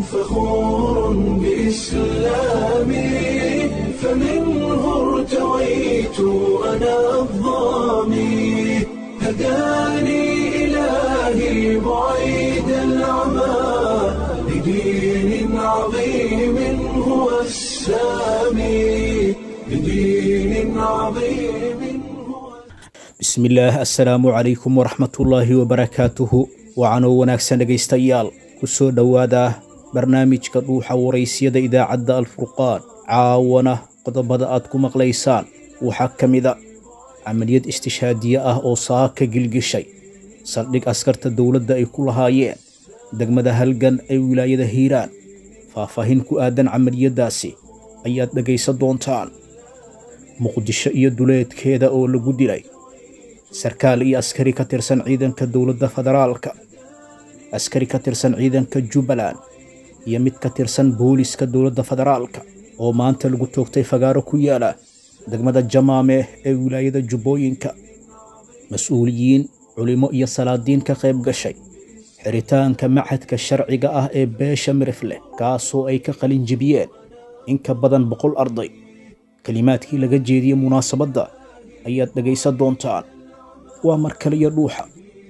فخور بإسلامي فمنه ارتويت أنا الظامي هداني إلهي بعيد العمى لدين عظيم هو السامي لدين عظيم هو bismillaah assalaamu calaykum waraxmatullaahi wabarakaatuhu wacanoo wanaagsan dhegaystayaal ku soo dhowaada barnaamijka dhuuxa waraysyada idaacadda alfurqaan caawana qodobada aad ku maqlaysaan waxaa ka mida camaliyad istishhaadiye ah oo saaka gilgishay saldhig askarta dowladda ay ku lahaayeen degmada halgan ee wilaayada hiiraan faahfaahin ku aadan camaliyaddaasi ayaad dhegaysan doontaan muqdisho iyo duleedkeeda oo lagu dilay sarkaal iyo askari ka tirsan ciidanka dowladda federaalka askari ka tirsan ciidanka jubbaland iyo mid ka tirsan booliska dowladda federaalka oo maanta lagu toogtay fagaaro ku yaala degmada jamaame ee wilaayada jubbooyinka mas-uuliyiin culimo iyo salaadiin ka qayb gashay xiritaanka machadka sharciga ah ee beesha mirifleh kaasoo ay ka qalin jebiyeen in ka badan boqol arday kelimaadkii laga jeediyey munaasabadda ayaad dhegaysan doontaan waa mar kaliya dhuuxa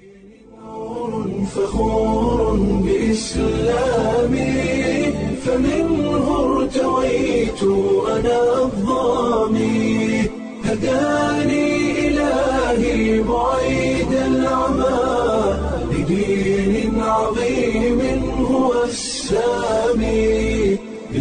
فخور بإسلامي فمنه ارتويت أنا الظامي هداني إلهي بعيد العمى لدين عظيم هو السامي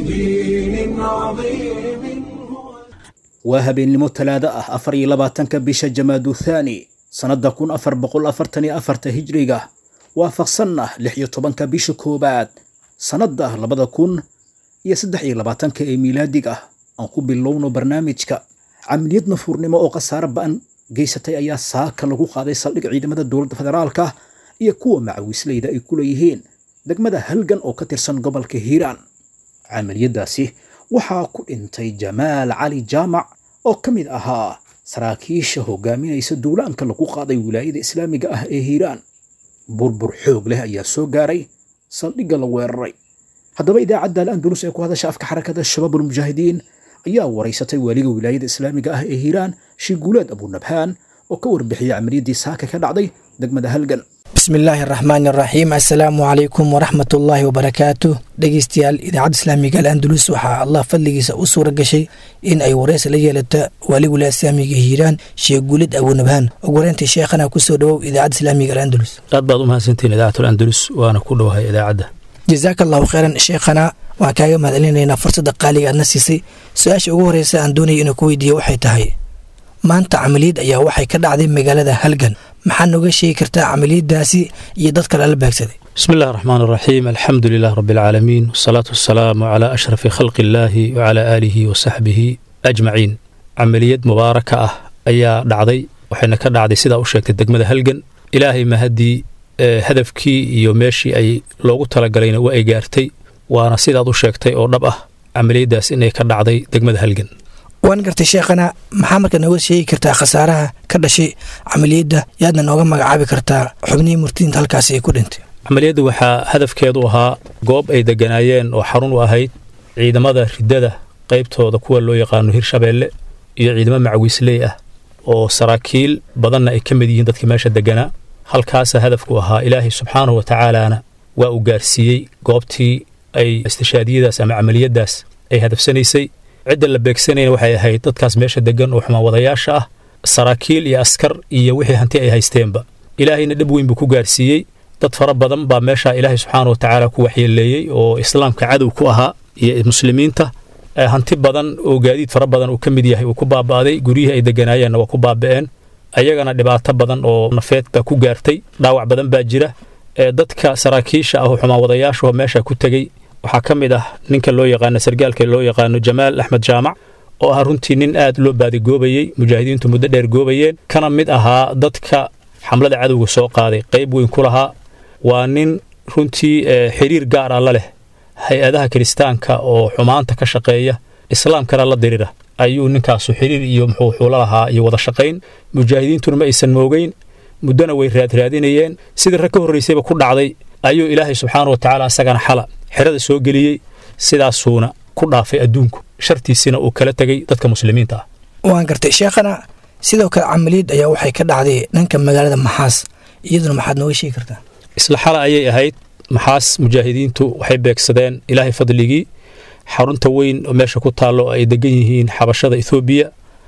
لدين عظيم هو waa habeennimo talaado ah afar iyo labaatanka bisha jamaadu thaani sannadda kun afar boqol afartan iyo afarta hijriga waafaqsanna lix iyo tobanka bisha koowaad sannadda labada kun iyo saddex iyo labaatanka ee miilaadiga aan ku bilowno barnaamijka camaliyad nafuurnimo oo khasaare ba'an geysatay ayaa saaka lagu qaaday saldhig ciidamada dowladda federaalka iyo kuwa macawisleyda ay ku leeyihiin degmada halgan oo ka tirsan gobolka hiiraan camaliyaddaasi waxaa ku dhintay jamaal cali jaamac oo ka mid ahaa saraakiisha hogaaminaysa duulaanka lagu qaaday wilaayada islaamiga ah ee hiiraan burbur xoog leh ayaa soo gaaray saldhigga la weeraray haddaba idaacadda al-andalus ee ku hadasha afka xarakada shabaabulmujaahidiin ayaa waraysatay waaliga wilaayada islaamiga ah ee hiiraan shiguuleed abunabhaan oo ka warbixiyey camaliyaddii saaka ka dhacday degmada halgan bismi illaahi araxmaan araxiim assalaamu calaykum waraxmat ullaahi wabarakaatu dhegeystayaal idaacadda islaamiga al andalus waxaa allah fadligiisa u suura gashay in ay wareysi la yeelata waaligula islaamiga hiiraan sheekh guulid abunabhaan ugu horeyntii sheekhana kusoo dhowow idaacadda islaamiga al andalus aad baad u mahadsantihiin idaacatul andalus waana ku dhowahay idaacadda jazaaka allahu kheyran sheekhana waan kaaga mahadcelinaynaa fursadda qaaliga aadna siisay su-aasha ugu horeysa aan doonaya inuu ku weydiiyo waxay tahay maanta camaliyad ayaa waxay ka dhacday magaalada halgan maxaa nooga sheegi kartaa camaliyadaasi iyo dadka lala beegsaday bismi illahi raxmaan raxiim alxamdu lilah rabi alcaalamiin wasalaatu wasalaamu calaa ashrafi khalqi illaahi wacalaa aalihi wa saxbihi ajmaciin camaliyad mubaaraka ah ayaa dhacday waxayna ka dhacday sidaa u sheegtay degmada halgan ilaahay mahaddii hadafkii iyo meeshii ay loogu talagalayna waa ay gaartay waana sidaad u sheegtay oo dhab ah camaliyaddaas inay ka dhacday degmada halgan waan gartay sheekhana maxaa marka nooga sheegi kartaa khasaaraha ka dhashay camaliyadda yaadna nooga magacaabi kartaa xubnihii murtidiinta halkaasi ay ku dhintay camaliyadda waxaa hadafkeedu ahaa goob ay degganaayeen oo xarun u ahayd ciidamada riddada qaybtooda kuwa loo yaqaano hirshabeelle iyo ciidamo macawiisley ah oo saraakiil badanna ay ka mid yihiin dadka meesha degganaa halkaasa hadafku ahaa ilaahay subxaanahu wa tacaalaana waa uu gaarsiiyey goobtii ay istishaadiyadaas ama camaliyaddaas ay hadafsanaysay cidda la beegsanayna waxay ahayd dadkaas meesha deggan oo xumaawadayaasha ah saraakiil iyo askar iyo wixii hanti ay haysteenba ilaahayna dhib weyn buu ku gaarsiiyey dad fara badan baa meesha ilaahay subxaana wa tacaala ku waxyeeleeyey oo islaamka cadow ku ahaa iyo muslimiinta hanti badan oo gaadiid fara badan uu ka mid yahay uu ku baaba'day guryihii ay degganaayeenna waa ku baaba'een ayagana dhibaato badan oo nafeed baa ku gaartay dhaawac badan baa jira dadka saraakiisha ah oo xumaawadayaashuho meesha ku tegey waxaa ka mid ah ninka loo yaqaano sargaalka loo yaqaano jamaal axmed jaamac oo ah runtii nin aad loo baadigoobayey mujaahidiintu muddo dheer goobayeen kana mid ahaa dadka xamlada cadowga soo qaaday qayb weyn ku lahaa waa nin runtii xiriir gaar ah la leh hay-adaha kiristaanka oo xumaanta ka shaqeeya islaamkana la dirira ayuu ninkaasu xiriir iyo muxuu xuula lahaa iyo wada shaqayn mujaahidiintuna ma aysan moogeyn muddona way raadraadinayeen sidii rag ka horraysayba ku dhacday ayuu ilaahay subxaana wa tacaala isagana xala xerada soo geliyey sidaasuuna ku dhaafay adduunku shartiisina uu kala tegey dadka muslimiinta ah waan gartay sheekhana sidoo kale camaliyad ayaa waxay ka dhacday dhanka magaalada maxaas iyaduna maxaad nooga sheegi kartaa isla xala ayay ahayd maxaas mujaahidiintu waxay beegsadeen ilaahay fadligii xarunta weyn oo meesha ku taallo ay degan yihiin xabashada ethoobiya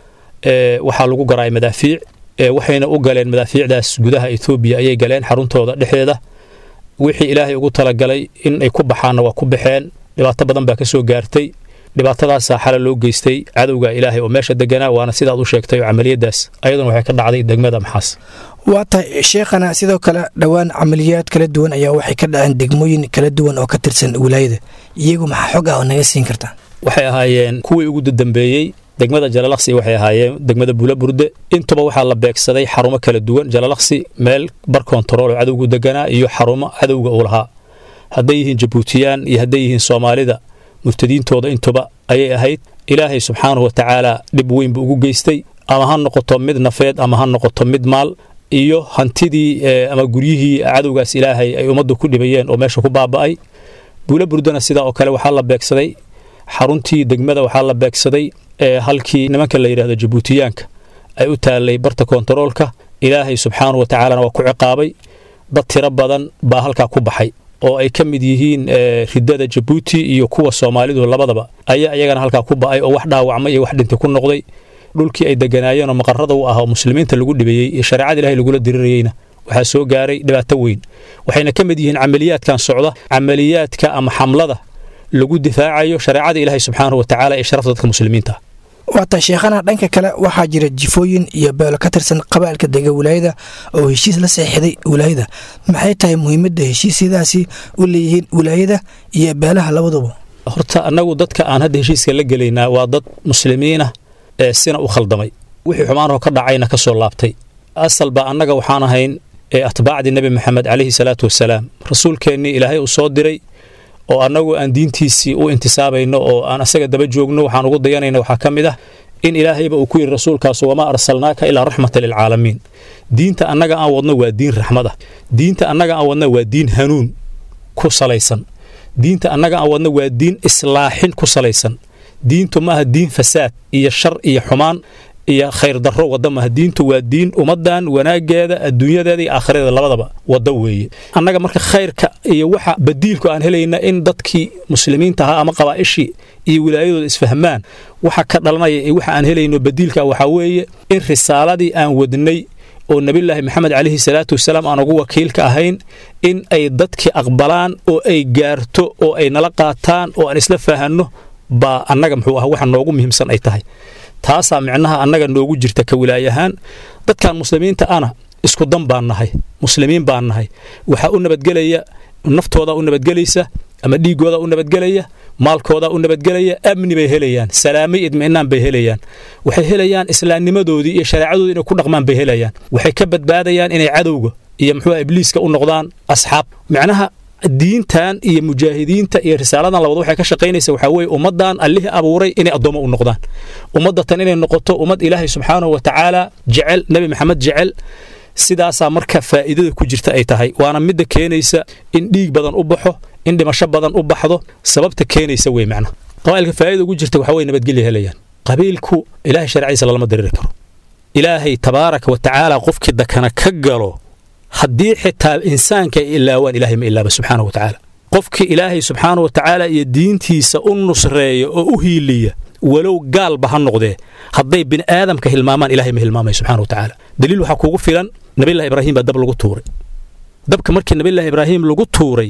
waxaa lagu garaay madaafiic waxayna u galeen madaafiicdaas gudaha ethoobiya ayay galeen xaruntooda dhexdeeda wixii ilaahay ugu talagalay in ay ku baxaanna waa ku baxeen dhibaato badan baa ka soo gaartay dhibaatadaasaa xala loo geystay cadowga ilaahay oo meesha deganaa waana sidaad u sheegtay oo camaliyadaas ayaduna waxay ka dhacday degmada maxaas waa tahay sheekhana sidoo kale dhowaan camaliyaad kala duwan ayaa waxay ka dhaceen degmooyin kala duwan oo ka tirsan wilaayada iyagu maxaa xog ah oo naga siin kartaa waxay ahaayeen kuwii ugu dambeeyey degmada jalalaqsi waxay ahaayeen degmada buulaburde intuba waxaa la beegsaday xarumo kala duwan jalalaqsi meel bar kontarool oo cadowgu deganaa iyo xarumo cadowga uu lahaa hadday yihiin jabuutiyaan iyo hadday yihiin soomaalida murtadiintooda intuba ayay ahayd ilaahay subxaanahu watacaala dhib weyn buu ugu geystay ama ha noqoto mid nafeed ama ha noqoto mid maal iyo hantidii ama guryihii cadowgaas ilaahay ay ummaddu ku dhibayeen oo meesha ku baaba'ay buula burdana sidaa oo kale waxaa la beegsaday xaruntii degmada waxaa la beegsaday halkii nimanka la yidhahdo jabuutiyaanka ay u taallay barta kontaroolka ilaahay subxaanahu watacaalana waa ku ciqaabay dad tiro badan baa halkaa ku baxay oo ay ka mid yihiin ridada jabuuti iyo kuwa soomaalidu labadaba ayaa iyagana halkaa ku ba'ay oo wax dhaawacmay iyo wax dhintay ku noqday dhulkii ay deganaayeen oo maqarada u ah oo muslimiinta lagu dhibayey iyo shareecada ilahay lagula dirirayeyna waxaa soo gaaray dhibaato weyn waxayna ka mid yihiin camaliyaadkan socda camaliyaadka ama xamlada lagu difaacayo shareecada ilaahay subxaanahu watacaala ee sharafta dadka muslimiinta waata sheekhana dhanka kale waxaa jira jifooyin iyo beelo ka tirsan qabaalka dega wilaayada oo heshiis la seexiday wilaayada maxay tahay muhiimadda heshiisyadaasi u leeyihiin wilaayada iyo beelaha labaduba horta annagu dadka aan hadda heshiiska la gelaynaa waa dad muslimiinah ee sina u khaldamay wixii xumaanoo ka dhacayna ka soo laabtay asalba annaga waxaan ahayn ee atbaacdii nebi maxamed calayhi salaatu wasalaam rasuulkeennii ilaahay uu soo diray oo annagu aan diintiisii u intisaabayno oo aan asaga daba joogno waxaan ugu dayanayna waxaa ka mid ah in ilaahayba uu ku yidhi rasuulkaasu wamaa arsalnaaka ilaa raxmata lilcaalamiin diinta annaga aan wadno waa diin raxmad ah diinta annaga aan wadno waa diin hanuun ku salaysan diinta annaga aan wadno waa diin islaaxin ku salaysan diintu maaha diin fasaad iyo shar iyo xumaan iyo khayr darro wadda maaha diintu waa diin ummaddan wanaaggeeda adduunyadeeda iyo aakhiradeeda labadaba wadda weeye annaga marka khayrka iyo waxa badiilku aan helayna in dadkii muslimiinta ahaa ama qabaa'ishii iyo wilaayadooda isfahmaan waxa ka dhalanaya iyo waxa aan helayno badiilka waxaa weeye in risaaladii aan wadnay oo nebillaahi maxamed calayhi salaatu wasalaam aan ugu wakiilka ahayn in ay dadkii aqbalaan oo ay gaarto oo ay nala qaataan oo aan isla fahanno baa annaga muxuu ah waxa noogu muhiimsan ay tahay taasaa micnaha annaga noogu jirta ka wilaayahaan dadkan muslimiinta ana isku dan baan nahay muslimiin baan nahay waxaa u nabadgelaya naftoodaa u nabadgelaysa ama dhiiggoodaa u nabadgelaya maalkoodaa u nabadgelaya amni bay helayaan salaamo iyo idmi'naan bay helayaan waxay helayaan islaamnimadoodii iyo shareecadoodii inay ku dhaqmaan bay helayaan waxay ka badbaadayaan inay cadowga iyo muxuu ibliiska u noqdaan asxaab micnaha diintan iyo mujaahidiinta iyo risaaladan labad waxay ka shaqaynaysa waxaa weeye ummaddan allihii abuuray inay addoommo u noqdaan ummaddatan inay noqoto ummad ilaahay subxaanahu wa tacaala jecel nebi maxamed jecel sidaasaa marka faa'iidada ku jirta ay tahay waana midda keenaysa in dhiig badan u baxo in dhimasho badan u baxdo sababta keenaysa wey macnaha qabailka faa'iida ugu jirta waxaa weye nabadgelya helayaan qabiilku ilaahay sharciisa lalama diriri karo ilaahay tabaaraka wa tacaala qofkii dakana ka galo haddii xitaa insaanka ay ilaawaan ilahay ma ilaaba subxaanahu wa tacaala qofkii ilaahay subxaanahu wa tacaala iyo diintiisa u nusreeya oo u hiiliya walow gaalba ha noqdee hadday bini aadamka hilmaamaan ilahay ma hilmaamaya subxana wa tacaala daliil waxaa kuugu filan nabillahi ibraahim baa dab lagu tuuray dabka markii nabillahi ibraahim lagu tuuray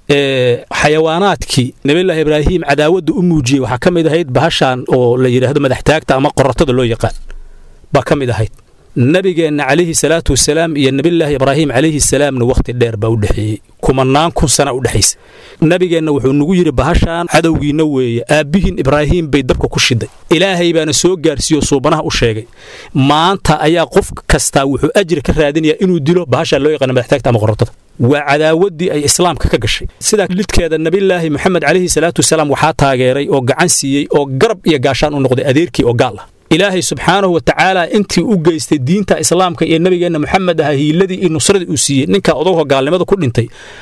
xayawaanaadkii nabillahi ibraahim cadaawadda u muujiyey waxaa ka mid ahayd bahashan oo la yidhaahdo madaxtaagta ama qoratada loo yaqaan baa ka mid ahayd nabigeenna calayhi salaatu wasalaam iyo nebillaahi ibraahim calayhi salaamna wakhti dheer baa u dhexeeyey kumanaan kun sana u dhexaysa nabigeenna wuxuu nagu yidhi bahashaan cadowgiinna weeye aabbihiin ibraahim bay dabka ku shiday ilaahay baana soo gaarsiiyo suubanaha u sheegay maanta ayaa qof kastaa wuxuu ajri ka raadinayaa inuu dilo bahashaan loo yaqaana madaxtaagta ama qorotada waa cadaawaddii ay islaamka ka gashay sidaa lidkeeda nebillaahi moxamed calayhi salaatu wasalaam waxaa taageeray oo gacan siiyey oo garab iyo gaashaan u noqday adeerkii oo gaal ah ilaahay subxaanahu wa tacaala intii u geystay diinta islaamka iyo nebigeenna moxamed aha hiiladii iyo nusradii uu siiyey ninka odagoo gaalnimada ku dhintay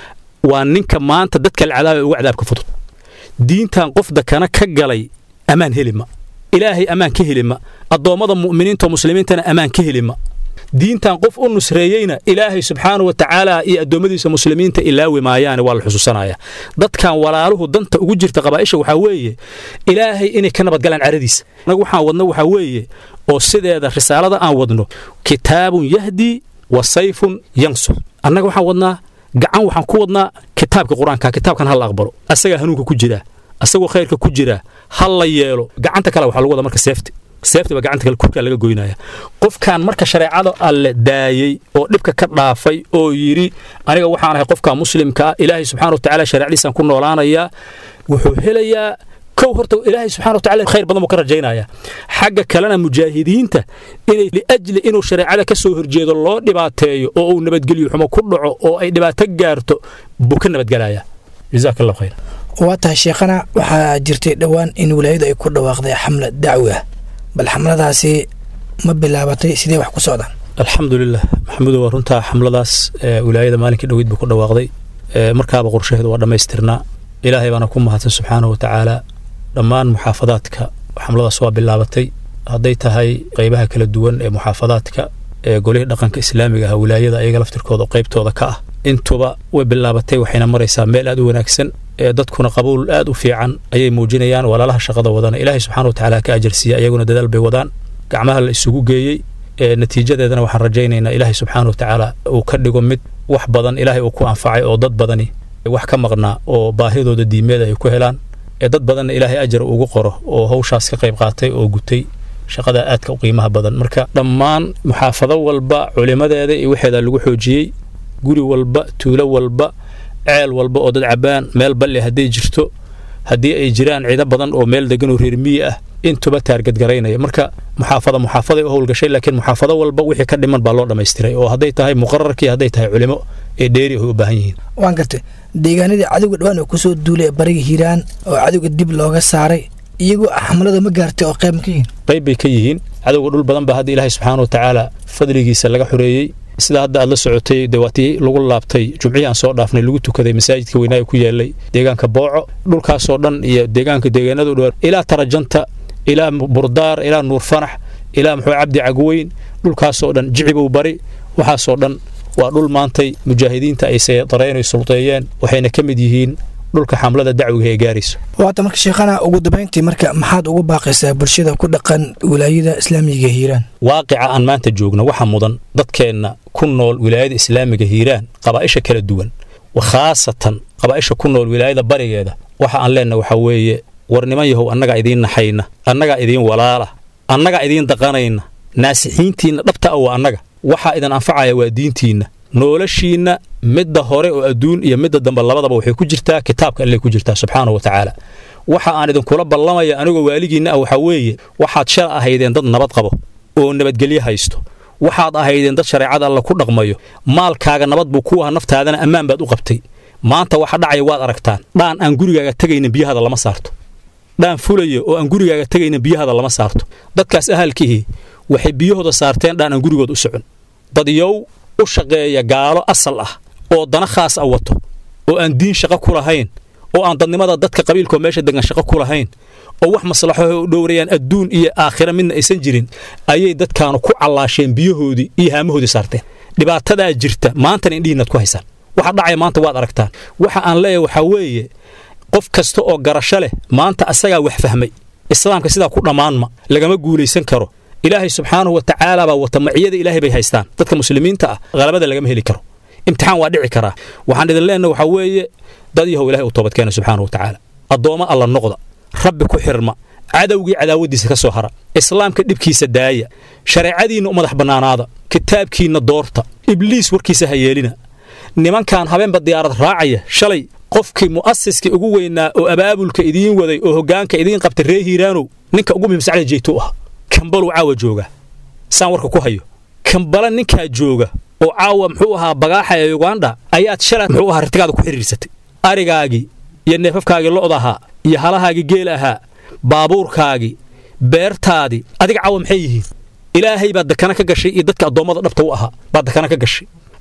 waa ninka maanta dadka la cadaabaya uga cadaabka fudud diintan qof dakana ka galay ammaan helima ilaahay ammaan ka helima addoommada mu'miniinta oo muslimiintana ammaan ka helima diintan qof u nusreeyeyna ilaahay subxaanahu wa tacaala iyo addoommadiisa muslimiinta ilaawi maayaane waa la xusuusanaya dadkan walaaluhu danta ugu jirta qabaa'isha waxaa weeye ilaahay inay ka nabadgalaan caradiisa annagu waxaan wadno waxaa weeye oo sideeda risaalada aan wadno kitaabun yahdi wa sayfun yansur annaga waxaan wadnaa gacan waxaan ku wadnaa kitaabka qur-aanka kitaabkan ha la aqbalo asagaa hanuunka ku jiraa asagoo khayrka ku jiraa ha la yeelo gacanta kale waxaa lagu wadaa marka seefti seefti baa gacanta kale kurkaa laga goynaya qofkan marka shareecada alle daayey oo dhibka ka dhaafay oo yidhi aniga waxaan ahay qofka muslimka ah ilaahay subxana wa tacaala shareecadiisaan ku noolaanayaa wuxuu helayaa kow horta ilaahay subxana wa tacala khayr badan buu ka rajaynaya xagga kalena mujaahidiinta inay liajli inuu shareecada ka soo horjeedo loo dhibaateeyo oo uu nabadgelyo xumo ku dhaco oo ay dhibaato gaarto buu ka nabadgelaya jazaak allah khayr waa tahay sheekhana waxaa jirtay dhowaan in wilaayadu ay ku dhawaaqday xamla dacwi ah bal xamladaasi ma bilaabatay sidee wax ku socdaan alxamdulilah maxamudo waa runtaa xamladaas wilaayada maalinkii dhoweyd buu ku dhawaaqday markaaba qorshaheedu waa dhammaystirnaa ilaahay baana ku mahadsan subxaanahu wa tacaala dhammaan muxaafadaadka xamladaas waa bilaabatay hadday tahay qaybaha kala duwan ee muxaafadaadka ee golihii dhaqanka islaamiga ah wilaayada ayaga laftirkooda qaybtooda ka ah intuba way bilaabatay waxayna maraysaa meel aad u wanaagsan ee dadkuna qabuul aad u fiican ayay muujinayaan walaalaha shaqada wadana ilaahay subxana wa tacaala ka ajarsiiya ayaguna dadaal bay wadaan gacmaha la isugu geeyey ee natiijadeedana waxaan rajaynaynaa ilaahay subxaana wa tacaala uu ka dhigo mid wax badan ilaahay uu ku anfacay oo dad badani wax ka maqnaa oo baahidooda diimeeda ay ku helaan ee dad badanna ilaahay ajar ugu qoro oo hawshaas ka qayb qaatay oo gutay shaqada aadka u qiimaha badan marka dhammaan muxaafado walba culimadeeda iyo waxeeda lagu xoojiyey guri walba tuulo walba ceel walba oo dad cabbaan meel balli hadday jirto haddii ay jiraan ciido badan oo meel degan oo reer miyi ah intuba taargadgaraynaya marka muxaafada muxaafaday u howlgashay laakiin muxaafado walba wixii ka dhiman baa loo dhammaystiray oo hadday tahay muqararkii hadday tahay culimo ee dheeri ay u baahan yihiin waan gartay deegaanadii cadowga dhawaan oo kusoo duulay ee bariga hiiraan oo cadowga dib looga saaray iyagoo xamlada ma gaartay oo qayb ma ka yihiin qayb bay ka yihiin cadowga dhul badan baa hadda ilaahay subxaana wa tacaala fadligiisa laga xoreeyey sida hadda aad la socotay dee waatii lagu laabtay jumcihii aan soo dhaafnay lagu tukaday masaajidka weynaaga ku yaallay deegaanka booco dhulkaasoo dhan iyo deegaanka deegaanada u dhow ilaa tarajanta ilaa burdaar ilaa nuur fanax ilaa muxuu cabdi cagweyn dhulkaasoo dhan jicibow bari waxaasoo dhan waa dhul maantay mujaahidiinta ay seedareyn ay sulteeyeen waxayna ka mid yihiin dhulka xamlada dacwiga ee gaarayso waata marka sheekhana ugu dambayntii marka maxaad ugu baaqaysaa bulshada ku dhaqan wilaayada islaamiga hiiraan waaqica aan maanta joogno waxa mudan dadkeenna ku nool wilaayada islaamiga hiiraan qabaa'isha kala duwan khaasatan qabaa'isha ku nool wilaayada barigeeda waxa aan leenna waxaa weeye war niman yahow annagaa idiin naxayna annagaa idiin walaala annagaa idiin daqanayna naasixiintiinna dhabta a waa annaga waxaa idin anfacaya waa diintiinna noloshiinna midda hore oo adduun iyo midda dambe labadaba waxay ku jirtaa kitaabka allay ku jirtaa subxaana wa tacaala waxa aan idinkula ballamaya anigoo waaligiinna ah waxaa weeye waxaad shal ahaydeen dad nabad qabo oo nabadgelyo haysto waxaad ahaydeen dad shareecada alla ku dhaqmayo maalkaaga nabad buu ku aha naftaadana ammaan baad u qabtay maanta waxa dhacaya waad aragtaan dhaan aan gurigaaga tegaynin biyahada lama saarto dhaan fulaya oo aan gurigaaga tegaynin biyahada lama saarto dadkaas ahalkihii waxay biyahooda saarteen dhaan aan gurigooda u socon dad yow u shaqeeya gaalo asal ah oo dana khaas a wato oo aan diin shaqo ku lahayn oo aan dadnimada dadka qabiilkao meesha degan shaqo ku lahayn oo wax maslaxoho u dhowrayaan adduun iyo aakhira midna aysan jirin ayay dadkaanu ku callaasheen biyahoodii iyo haamahoodii saarteen dhibaatadaa jirta maantana indhihiinaad ku haysaan waxa dhacaya maanta waad aragtaan waxa aan leeyahay waxaa weeye qof kasta oo garasho leh maanta asagaa wax fahmay islaamka sidaa ku dhammaanma lagama guulaysan karo ilaahay subxaanahu wa tacaala baa wata maciyada ilaahay bay haystaan dadka muslimiinta ah qalabada lagama heli karo imtixaan waa dhici karaa waxaan idin leenahay waxaa weeye dad yahow ilahay u toobadkeena subxaana wa tacaala addoommo alla noqda rabbi ku xirma cadowgii cadaawaddiisa ka soo hara islaamka dhibkiisa daaya shareecadiinna u madax bannaanaada kitaabkiinna doorta ibliis warkiisa ha yeelina nimankan habeenba diyaarad raacaya shalay qofkii mu'asiskii ugu weynaa oo abaabulka idiin waday oo hoggaanka idiin qabtay ree hiiraanow ninka ugu muhimsacda jeytuu ah kambaluu caawa jooga saan warka ku hayo kambala ninkaa jooga oo caawa muxuu ahaa bagaaxa ee yuganda ayaad shalay muxuu ahaa rartigaada ku xidhiirsatay arigaagii iyo neefafkaagii lo'da ahaa iyo halahaagii geel ahaa baabuurkaagii beertaadii adiga caawa maxay yihiin ilaahay baad dakana ka gashay iyo dadka addoommada dhabta u ahaa baad dakana ka gashay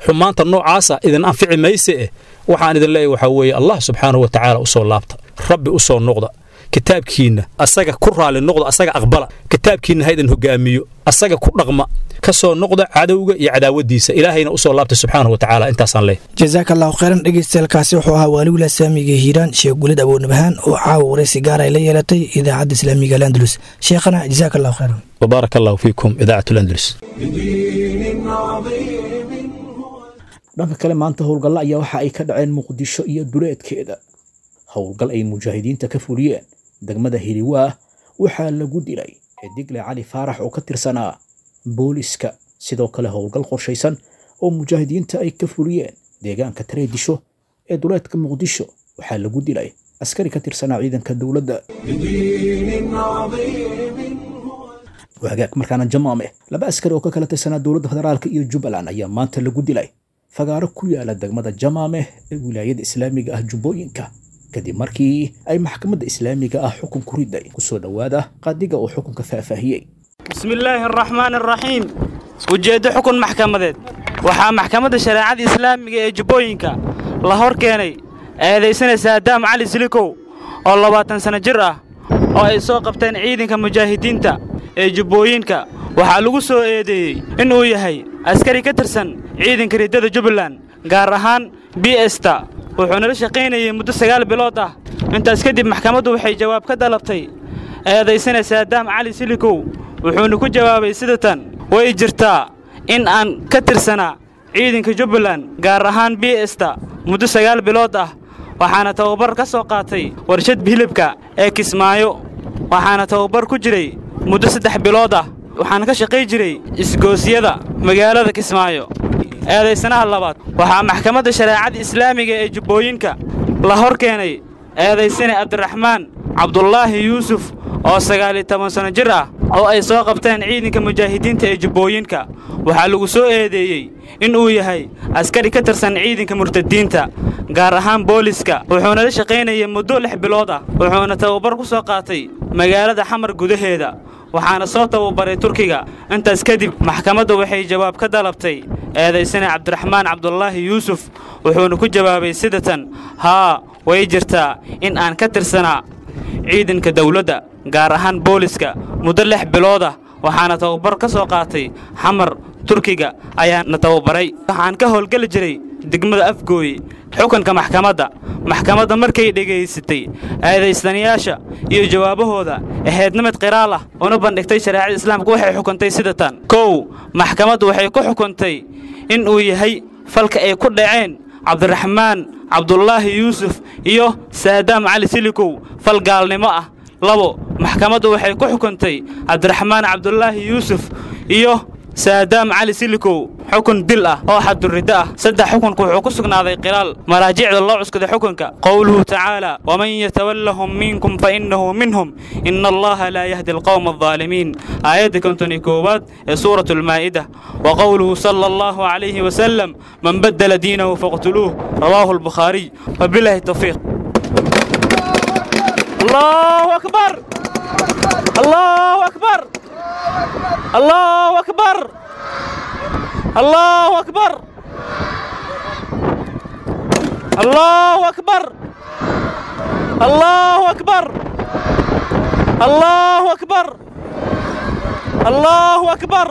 xumaanta noocaasa idin anfici mayse eh waxaan idin leeyahy waxaa weeye allah subxaanahu wa tacaala u soo laabta rabbi u soo noqda kitaabkiinna asaga ku raali noqda asaga aqbala kitaabkiinna ha idin hogaamiyo asaga ku dhaqma ka soo noqda cadowga iyo cadaawadiisa ilaahayna u soo laabta subxaanahu wa tacaala intaasaan leeyahy jasaaka allahu khayran dhegeystayaelkaasi wuxuu ahaa waaliwila saamiga hiiraan sheekh gulid aboonabhaan oo caawa waraysi gaar ay la yeelatay idaacadda islaamiga alandalus sheekhana jasaaka allahu khayran وبارك الله فيكم إذاعة الأندلس بدين عظيم هو dhanka kale maanta howlgalla ayaa waxa ay ka dhaceen muqdisho iyo duleedkeeda howlgal ay mujaahidiinta ka fuliyeen degmada hiliwaah waxaa lagu dilay xidigle cali faarax oo ka tirsanaa booliska sidoo kale howlgal qorshaysan oo mujaahidiinta ay ka fuliyeen deegaanka tareedisho ee duleedka muqdisho waxaa lagu dilay askari ka tirsanaa ciidanka dowladda بدين عظيم هو wagaag markaana jamaame laba askari oo ka kala tirsanaa dowladda federaalka iyo jubbaland ayaa maanta lagu dilay fagaaro ku yaala degmada jamaame ee wilaayada islaamiga ah jubbooyinka kadib markii ay maxkamadda islaamiga ah xukun ku riday kusoo dhowaada qaadiga oo xukunka faahfaahiyey bismi illaahi araxmaan araxiim ujeeddo xukun maxkamadeed waxaa maxkamadda shareecada islaamiga ee jubbooyinka la hor keenay eedaysanaysa adaam cali silikow oo labaatan sanno jir ah oo ay soo qabteen ciidanka mujaahidiinta ee jubbooyinka waxaa lagu soo eedeeyey inuu yahay askari ka tirsan ciidanka riddada jubbaland gaar ahaan b esta wuxuuna la shaqaynayey muddo sagaal bilood ah intaas kadib maxkamaddu waxay jawaab ka dalabtay eedaysanaysa adaam cali silikow wuxuuna ku jawaabay sida tan way jirtaa in aan ka tirsanaa ciidanka jubbaland gaar ahaan b esta muddo sagaal bilood ah waxaana tababar ka soo qaatay warshad hilibka ee kismaayo waxaana tababar ku jiray muddo saddex bilood ah waxaana ka shaqay jiray isgoosyada magaalada kismaayo eedaysanaha labaad waxaa maxkamadda shareecada islaamiga ee jubbooyinka la hor keenay eedaysane cabdiraxmaan cabdulaahi yuusuf oo sagaaliyo toban sanno jir ah oo ay soo qabteen ciidanka mujaahidiinta ee jubbooyinka waxaa lagu soo eedeeyey inuu yahay askari ka tirsan ciidanka murtadiinta gaar ahaan booliska wuxuuna la shaqaynayay muddo lix bilood ah wuxuuna tababar ku soo qaatay magaalada xamar gudaheeda waxaana soo tababaray turkiga intaas kadib maxkamaddu waxay jawaab ka dalabtay eedaysane cabdiraxmaan cabdulaahi yuusuf wuxuuna ku jawaabay sida tan haa way jirtaa in aan ka tirsanaa ciidanka dawladda gaar ahaan booliska muddo lix bilood ah waxaana tababar ka soo qaatay xamar turkiga ayaana tababaray waxaan ka howlgeli jiray degmada afgooye xukunka maxkamadda maxkamadda markay dhegaysatay eedaystanayaasha iyo jawaabahooda ahaydnimid qiraal ah una bandhigtay shareecada islaamka waxay xukuntay sida tan kow maxkamaddu waxay ku xukuntay in uu yahay falka ay ku dhaceen cabdiraxmaan cabdulaahi yuusuf iyo saadaam cali silikow fal gaalnimo ah labo maxkamaddu waxay ku xukuntay cabdiraxmaan cabdulaahi yuusuf iyo saadaam cali silikow xukun dil ah oo xaduriddo ah saddex xukunku wuxuu ku sugnaaday khilaal maraajicda loo cuskaday xukunka qowluhu tacaala waman yatawallahum minkum fa innahu minhum ina allaha laa yahdi alqowma aldaalimiin aayadda konton iyo koowaad ee suurat almaa'ida wa qowluhu sala allahu calayhi wasalam man baddala diinahu faqtuluuh rawaahu albukhaariy wabilaahi tawfiiq allahu akbar allahu akbar الله أكبر الله أكبر الله أكبر الله أكبر الله أكبر الله أكبر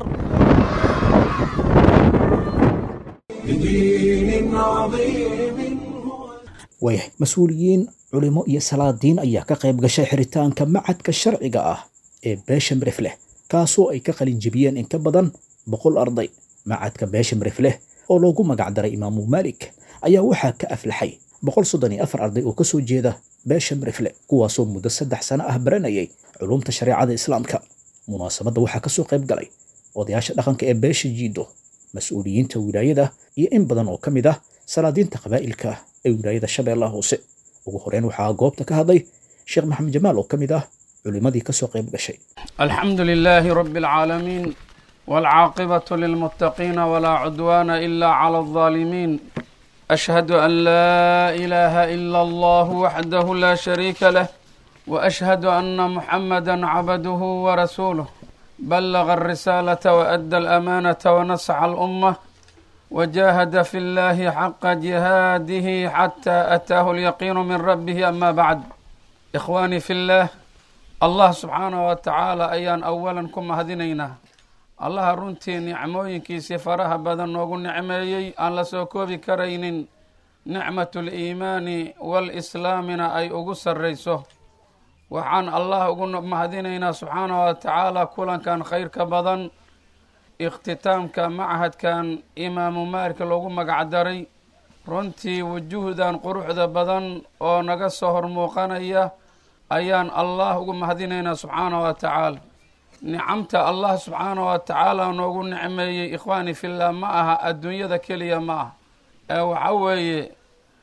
بدين عظيم هو waayahay mas-uuliyiin culimo iyo salaadiin ayaa ka qayb gashay xiritaanka macadka sharciga ah ee beesha mirifleh kaasoo ay ka qalin jebiyeen in ka badan boqol arday macadka beesha mirifleh oo loogu magacdaray imaamu maalik ayaa waxaa ka aflaxay boqol soddon iyo afar arday oo ka soo jeeda beesha mirifle kuwaasoo muddo saddex sano ah baranayay culumta shareecada islaamka munaasabadda waxaa ka soo qayb galay odayaasha dhaqanka ee beesha jiido mas-uuliyiinta wilaayada iyo in badan oo ka mid ah salaadiinta qabaa'ilka ee wilaayada shabeellaha hoose ugu horeyn waxaa goobta ka hadlay sheekh maxamed jamaal oo ka mid ah culimmadii ka soo qayb gashay الحمد لله رب العالمين والعاقبة للمتقين ولا عدوان إلا على الظالمين أشهد أن لا إله إلا الله وحده لا شريك له وأشهد أن محمدا عبده ورسوله بلغ الرسالة وأدى الأمانة ونصح الأمة وجاهد في الله حق جهاده حتى أتاه اليقين من ربه أما بعد إخواني في الله الله سبحانه وتعالى أيان أولا كما هدينينا allaha runtii nicmooyinkiisii faraha badan noogu nicmeeyey aan la soo koobi karaynin nicmatuliimaani walislaamina ay ugu sarrayso waxaan allah ugu mahadinaynaa subxaanahu wa tacaala kulankan khayrka badan ikhtitaamka machadkan imaamu maalika loogu magacdaray runtii wujuhdan quruxda badan oo naga soo hor muuqanaya ayaan allah ugu mahadinaynaa subxaanahu wa tacaala nicamta allah subxaanahu wa tacaala noogu nicmeeyey ikhwaani fillah ma aha adduunyada keliya ma ah ee waxa weeye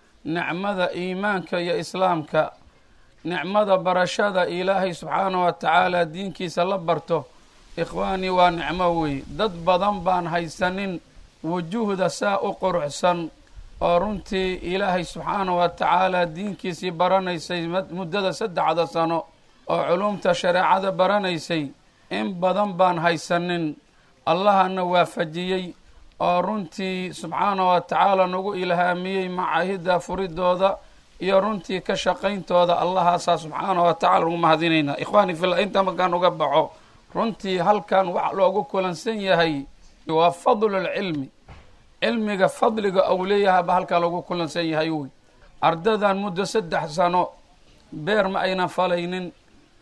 nicmada iimaanka iyo islaamka nicmada barashada ilaahay subxaanahu wa tacaala diinkiisa la barto ikhwaani waa nicmo wey dad badan baan haysanin wujuhda saa u quruxsan oo runtii ilaahay subxaanahu wa tacaala diinkiisii baranaysay muddada saddexda sano oo culumta shareecada baranaysay in badan baan haysanin allahana waafajiyey oo runtii subxaana wa tacaala nagu ilhaamiyey macaahidda furidooda iyo runtii ka shaqayntooda allahaasaa subxaana wa tacala ugu mahadinaynaa ikhwaani fillah inta markaan uga baxo runtii halkan wax loogu kulansan yahay waa fadlulcilmi cilmiga fadliga ou leeyahayba halkan loogu kulansan yahay wey ardadan muddo saddex sano beer ma aynan falaynin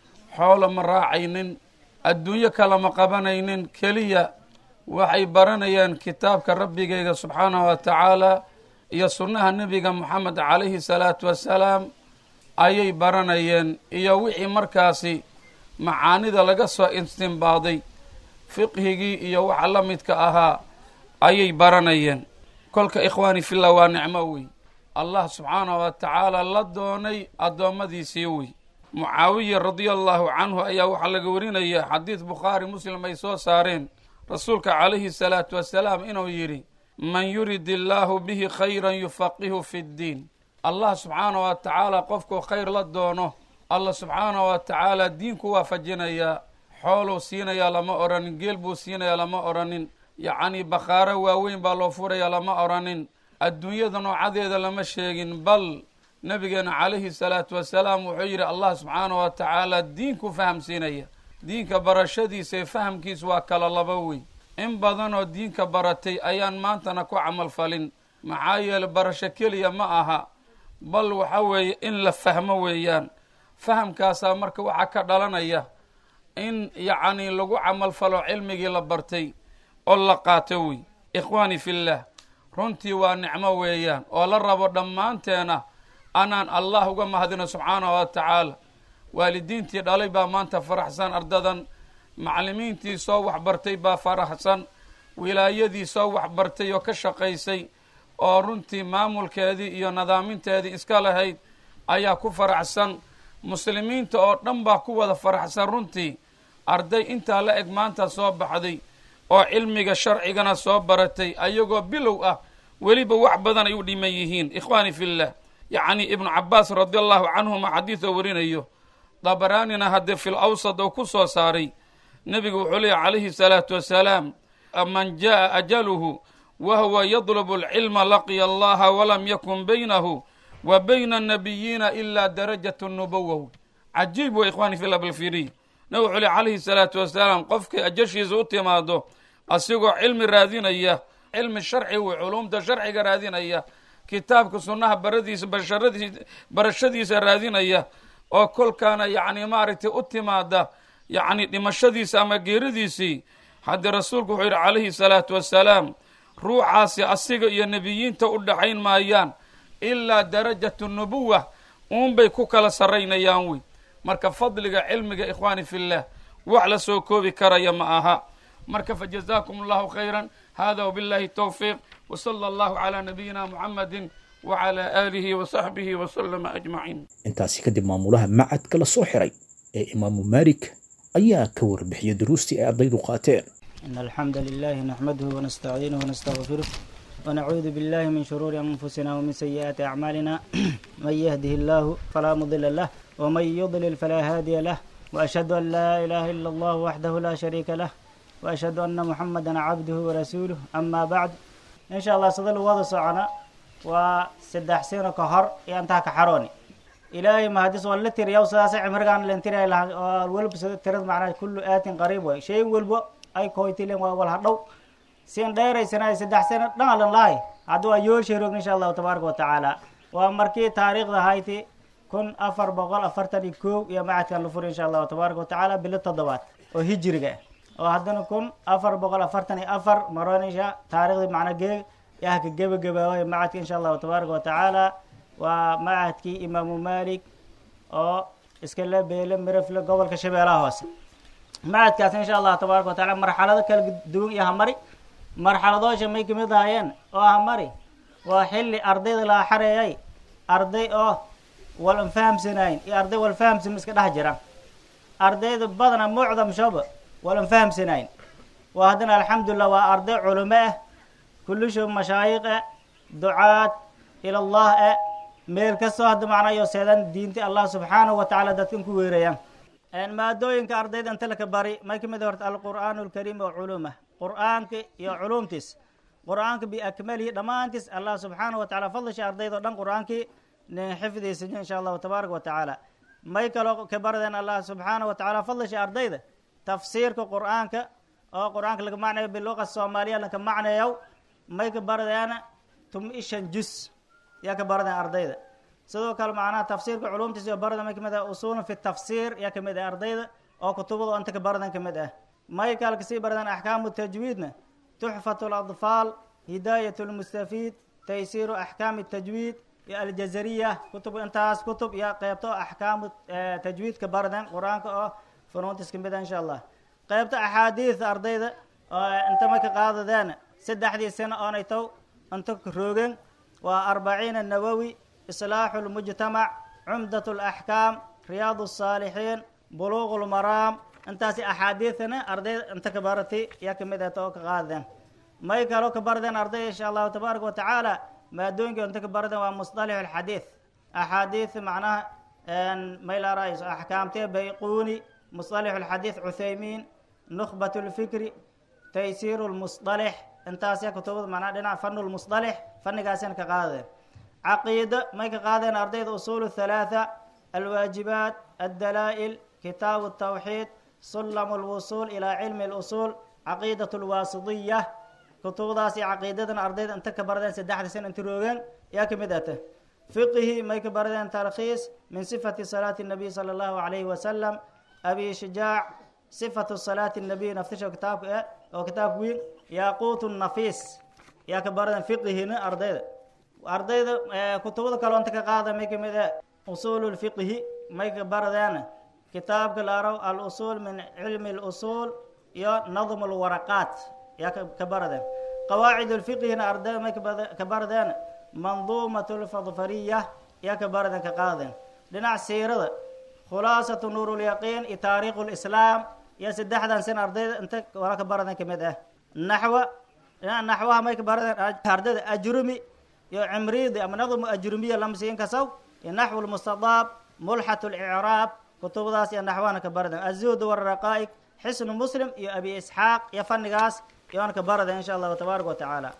xoolo ma raacaynin adduunyo kalama qabanaynin keliya waxay baranayaan kitaabka rabbigeyga subxaanahu wa tacaala iyo sunnaha nebiga moxamed calayhi salaatu wassalaam ayay baranayeen iyo wixii markaasi macaanida laga soo istimbaaday fiqhigii iyo waxa la midka ahaa ayay baranayeen kolka ikhwaani fillah waa nicmo wey allah subxaanahu wa tacaala la doonay addoommadiisii wey mucaawiya radia allahu canhu ayaa waxaa laga warinaya xadiid bukhaari muslim ay soo saareen rasuulka calayhi salaatu wasalaam inuu yidhi man yurid illaahu bihi khayran yufaqihu fi ddiin allah subxaanahu wa tacaala qofkuu khayr la doono allah subxaanahu wa tacaala diinku waafajinayaa xooluu siinayaa lama odhanin geel buu siinayaa lama odhanin yacnii bakhaaro waaweyn baa loo furayaa lama odhanin adduunyada noocadeeda lama sheegin bal nabigeena calayhi salaatu wasalaam wuxuu yidhi allah subxaanahu wa tacaala diinku fahamsiinaya diinka barashadiisa ee fahamkiisu waa kala laba wey in badanoo diinka baratay ayaan maantana ku camal falin maxaa yeele barasho keliya ma aha bal waxa weeye in la fahmo weeyaan fahamkaasaa marka waxaa ka dhalanaya in yacnii lagu camal falo cilmigii la bartay oo la qaato wey ikhwaani fillah runtii waa nicmo weeyaan oo la rabo dhammaanteena anaan allah uga mahadino subxaanahu wa tacaala waalidiintii dhalay baa maanta faraxsan ardadan macallimiintii soo waxbartay baa faraxsan wilaayadii soo waxbartay oo ka shaqaysay oo runtii maamulkeedii iyo nadaaminteedii iska lahayd ayaa ku faraxsan muslimiinta oo dhan baa ku wada faraxsan runtii arday intaa la eg maanta soo baxday oo cilmiga sharcigana soo baratay ayagoo bilow ah weliba wax badan ay u dhiman yihiin ikhwaani fillah yacni ibnu cabaas radi allahu canhuma xadiidoo warinayo dabaraanina haddee fil awsad oo ku soo saaray nebigu wuxuu leeyahy calayhi salaatu wasalaam man jaa ajaluhu wa huwa yadlubu alcilma laqiya allaha walam yakun baynahu wa bayna annabiyiina ilaa darajatu nubowa cajiib wa ikhwani fillah balfiriy nabig wuxuu leey calayhi salaatu wasalaam qofkay ajashiisa u timaado asigoo cilmi raadinaya cilmi sharci wey culumta sharciga raadinaya kitaabka sunnaha baradiisa basharadiis barashadiisa raadinaya oo kolkaana yacni maaragtay u timaada yacni dhimashadiisa ama geeridiisii haddii rasuulku wuxuu yidhi calayhi salaatu wassalaam ruuxaasi asiga iyo nebiyiinta u dhaxayn maayaan ilaa darajatu nubuwa uunbay ku kala sarraynayaan wey marka fadliga cilmiga ikhwaani fillah wax la soo koobi karaya ma aha marka fajazaakum allahu khayran hada wbillahi towfiiq wsala allahu calaa nabiyina muxamadi wacalaa aalihi wasaxbihi wasalama ajmaciin intaasi kadib maamulaha macadka la soo xiray ee imaamu maalik ayaa ka warbixiyay duruustii ay ardaydu qaateen إن الحمد لله نحمده ونستعينه ونستغفره ونعوذ بالله من شرور أنفسنا ومن سيئات أعمالنا من يهده الله فلا مضل له ومن يضلل فلا هادي له وأشهد أن لا إله إلا الله وحده لا شريك له وأشهد أن محمدا عبده ورسوله أما بعد insha allah sida lagu wada socona waa saddex sano ka hor iyo intaa ka xarooni ilaahay mahadis waa la tiriyaw sidaasay cimrigaan len tiriya lahaa oo weliba sida tirada macnaha kullu aatin qariib way shay walba ay koytilen waa wal hadhow sin dheeraysana saddex sano dhangalan lahay hadda waa yoolsheeroog insha allahu tabaaraka wa tacaala waa markii taariikhda hayti kun afar boqol afartan iyo kow iyo macadkan la furi insha allahu tabaaraka wa tacaala bilo toddobaad oo hijiriga ah oo haddana kun afar boqol afartan iyo afar maronisha taariikhdii macna geeg yaa ka gebagabaaway macadka insha allahu tabaaraka wa tacaala waa macadkii imaamu malik oo iska le beele mirafle gobolka shabeelaha hoose macadkaas insha allah tabaaraka wa taala marxalado kala duwan iyo hamari marxaladoosha may kamid ahaayeen oo hamari waa xilli ardayda laga xareeyay arday oo wal an fahamsanayn iyo arday wal fahamsan iska dhex jira ardayda badana mucdam shaba wal an fahamsanayn waa haddana alxamdulilah waa arday culimo ah kullisho mashaayiq ah ducaad ila allah ah meel kastoo hadda macnayo seedan diinta allah subxaanahu wa tacaala dadkan ku weerayaan maadooyinka ardayda inta laka bari may kamid horta alqur'aanu alkariim wa culumah qur'aanka iyo culumtiis qur'aanka biakmalihi dhammaantiis allah subxaanahu wa tacala fadlisha ardayda o dhan qur'aankii nin xifdiisiyo insha allahu tabaaraka wa tacaala may kaloo ka baradeen allah subxaanahu wa tacaala fadlisha ardayda tafsiirka qur'aanka oo qur'aanka laga macnayo biluqa soomaaliya laka macnayow may ka baradeena tum ishan jus yaa ka baradeen ardayda sidoo kale macnaha tafsiirka culumtiisa iyo barada may kamid ah usulun fi tafsiir yaa kamid ah ardayda oo kutubada inta ka baradan kamid ah may kale kasii baradeen axkaamu tajwiidna tuxfat اladfaal hidaayat lmustafiid taysiiru axkaami tajwiid iyo aljazariya kutub intaas kutub iyo qeybto axkaamu tajwiidka baraden qur-aanka oo funuuntis kamid ah insha allah qeybta axaadiida ardayda oo inta may ka qaadadeen saddexdii sano oonay tow inta roogeen waa arbaciina nawowi islaaxu lmujtamac cumdat laxkaam riyaad الsaalixiin buluuq lmaraam intaasi axaadiidana ardayda inta ka baratay yaa kamid ah too ka qaadadeen may kaloo ka baradeen arday insha allahu tabaaraka wa tacaala maadooyinka inta ka baradeen waa musطalix alxadiid axaadiid macnaha may la raayso axkaamtee bayquuni musطalix alxadiid cuthaymiin nukbat lfikri taysiir lmusطalix intaasya kutubada macnaha dhinaca fan lmusطalix fannigaasina ka qaadadeen caqiido may ka qaadeen ardayda usul الثalaaثة alwaajibaat addalaa'il kitaabu الtawxiid sulam اlwusul ilaa cilmi اlusul caqiidaة اlwaasidiya kutubadaas iyo caqiidadan ardayda inta ka baradeen saddexda sana inta roogeen yaa kamid ata fiqihi may ka baradeen tarkhiis min sifati salaati الnabiy salى اllahu عalayhi wasalam abi shijaac sifatu salaati الnabiy naftisha kitaabka eh oo kitaabka weyn yaquut nafiis yaa ka baradeen fiqihina ardayda ardayda kutubada kaloo inta ka qaada may kamid ah usul lfiqhi may ka baradeen kitaabka laaraw alusul min cilmi اlusul iyo nadm lwaraqaat yaa ka baradeen qawaacid lfiqhina ardayda may ka baradeen manduumat lfadfariya yaa ka baradeen ka qaadeen dhinac siirada khulaasatu nuur lyaqiin iyo taariikh lislaam iyo saddexdan sin ardayda inta wala ka baradeen kamid ah naxwa dhinac naxwaha may ka baradeen ardayda ajrumi iyo cimriidi ama nadmu ajrumiya lamsiin kasaw iyo naxwu lmustadaab mulxat licraab kutubadaas iyo naxwahana ka baraden azuhd waraqaa'ig xisnu muslim iyo abi isxaaq iyo fannigaas iyoona ka baraden insha allahu tabaaraka wa tacaala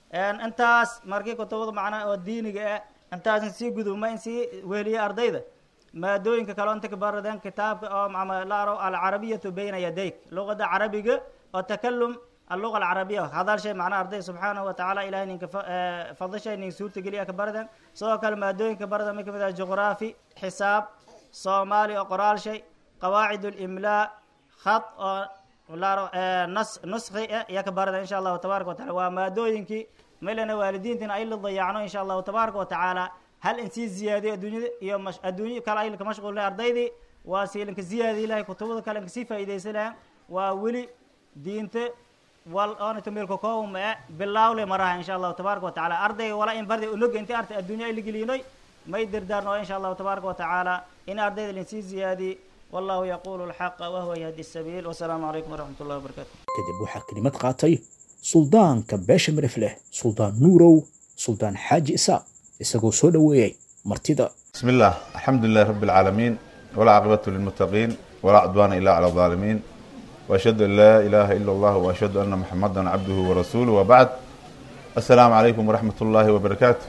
intaas markii kutubada macnaha oo diiniga ah intaasin sii gudubma in sii weliya ardayda maadooyinka kaleo inta ka baradeen kitaabka oo laaro alcarabiyatu bayna yadayk luqada carabiga oo takalum alluqa alcarabiya hadal shay macnaha arday subxaanahu wa tacaala ilahay ninka fadishay nin suurta geliya ka baradan sidoo kale maadooyinka barada may kamid ah juqraafi xisaab soomaali oo qoraal shay qawaacid اlimlaa khad oo laaro nas nuskhi iya ka barada insha allahu tabaaraka wa tacala waa maadooyinkii maylana waalidiintina ay la dayacno insha allahu tabaaraka wa tacaala hal in sii ziyaadiyo adduunyada iyo adduunyo kale ay ka mashquulna ardaydii waa siilinka ziyaadiy lahay kutubada kale inka sii faa'iidaysanaya waa weli diinta wal oonito meelka koowma e bilaawle maraha insha allahu tabaaraka wa tacaala ardayga wala in barday unoga inti artay adduunya ay la gelinoy may dardaarno insha allahu tabaaraka wa tacaala in ardayda linsii ziyaadiy wallahu yaqulu alxaqa wahuwa yahdi sabiil wasalaamu calaykum waraxmat ullahi wabarakatu kadib waxaa kelimad qaatay suldaanka beesha marif leh suldaan nuurow suldaan xaaji isaaq isagoo soo dhoweeyey martida بسم الله الحمد لله رب العالمين ولا عقبة للمتقين ولا عدوان إلا على الظالمين وأشهد أن لا إله إلا الله وأشهد أن محمدا عبده ورسوله وبعد assalaamu calaykum waraxmat ullaahi wabarakaatu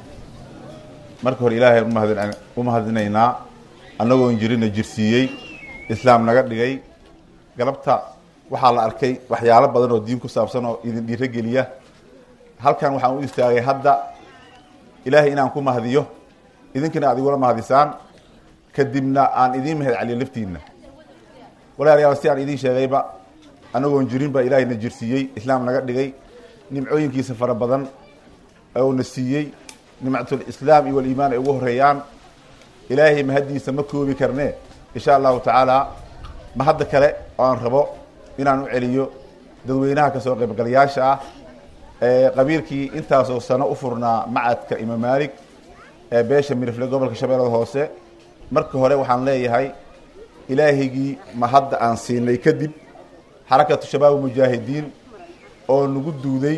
marka hore ilaahay umahad u mahadinaynaa annagoon jirina jirsiiyey islaam naga dhigay galabta waxaa la arkay waxyaalo badan oo diin ku saabsan oo idin dhiiro geliya halkan waxaan u istaagay hadda ilaahay inaan ku mahadiyo idinkana aad igula mahadisaan kadibna aan idiin mahad celiyo laftiinna walaalayaal si aan idiin sheegayba annagoon jirin baa ilaahayna jirsiiyey islaam naga dhigay nimcooyinkiisa fara badan ouna siiyey nimcatul islaam iyo waliimaan ay ugu horeeyaan ilaahay mahaddiisa ma koobi karne insha allahu tacaala mahadda kale oo aan rabo inaan u celiyo dadweynaha kasoo qaybgalayaasha ah ee qabiilkii intaasoo sano u furnaa macadka imaam maalik ee beesha mirifle gobolka shabeellada hoose marka hore waxaan leeyahay ilaahaygii mahadda aan siinay kadib xarakatu shabaab mujaahidiin oo nagu duuday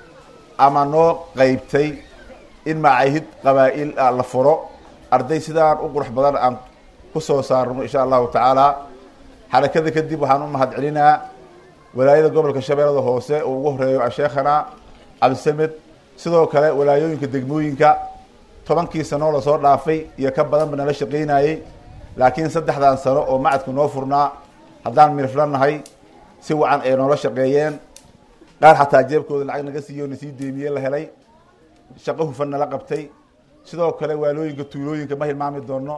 ama noo qeybtay in macaahid qabaa'il ah la furo arday sidaan u qurux badan aan ku soo saarno insha allahu tacaala xarakada kadib waxaan u mahad celinaa walaayada gobolka shabeellada hoose oo ugu horeeyo asheekhana cabdisamed sidoo kale walaayooyinka degmooyinka tobankii sanoo lasoo dhaafay iyo ka badanba nala shaqaynayey laakiin saddexdan sano oo macadku noo furnaa haddaan mirifla nahay si wacan ay noola shaqeeyeen qaar xataa jeebkooda lacag naga siiyo nasii deemiye la helay shaqo hufan nala qabtay sidoo kale waalooyinka tuulooyinka ma hilmaami doono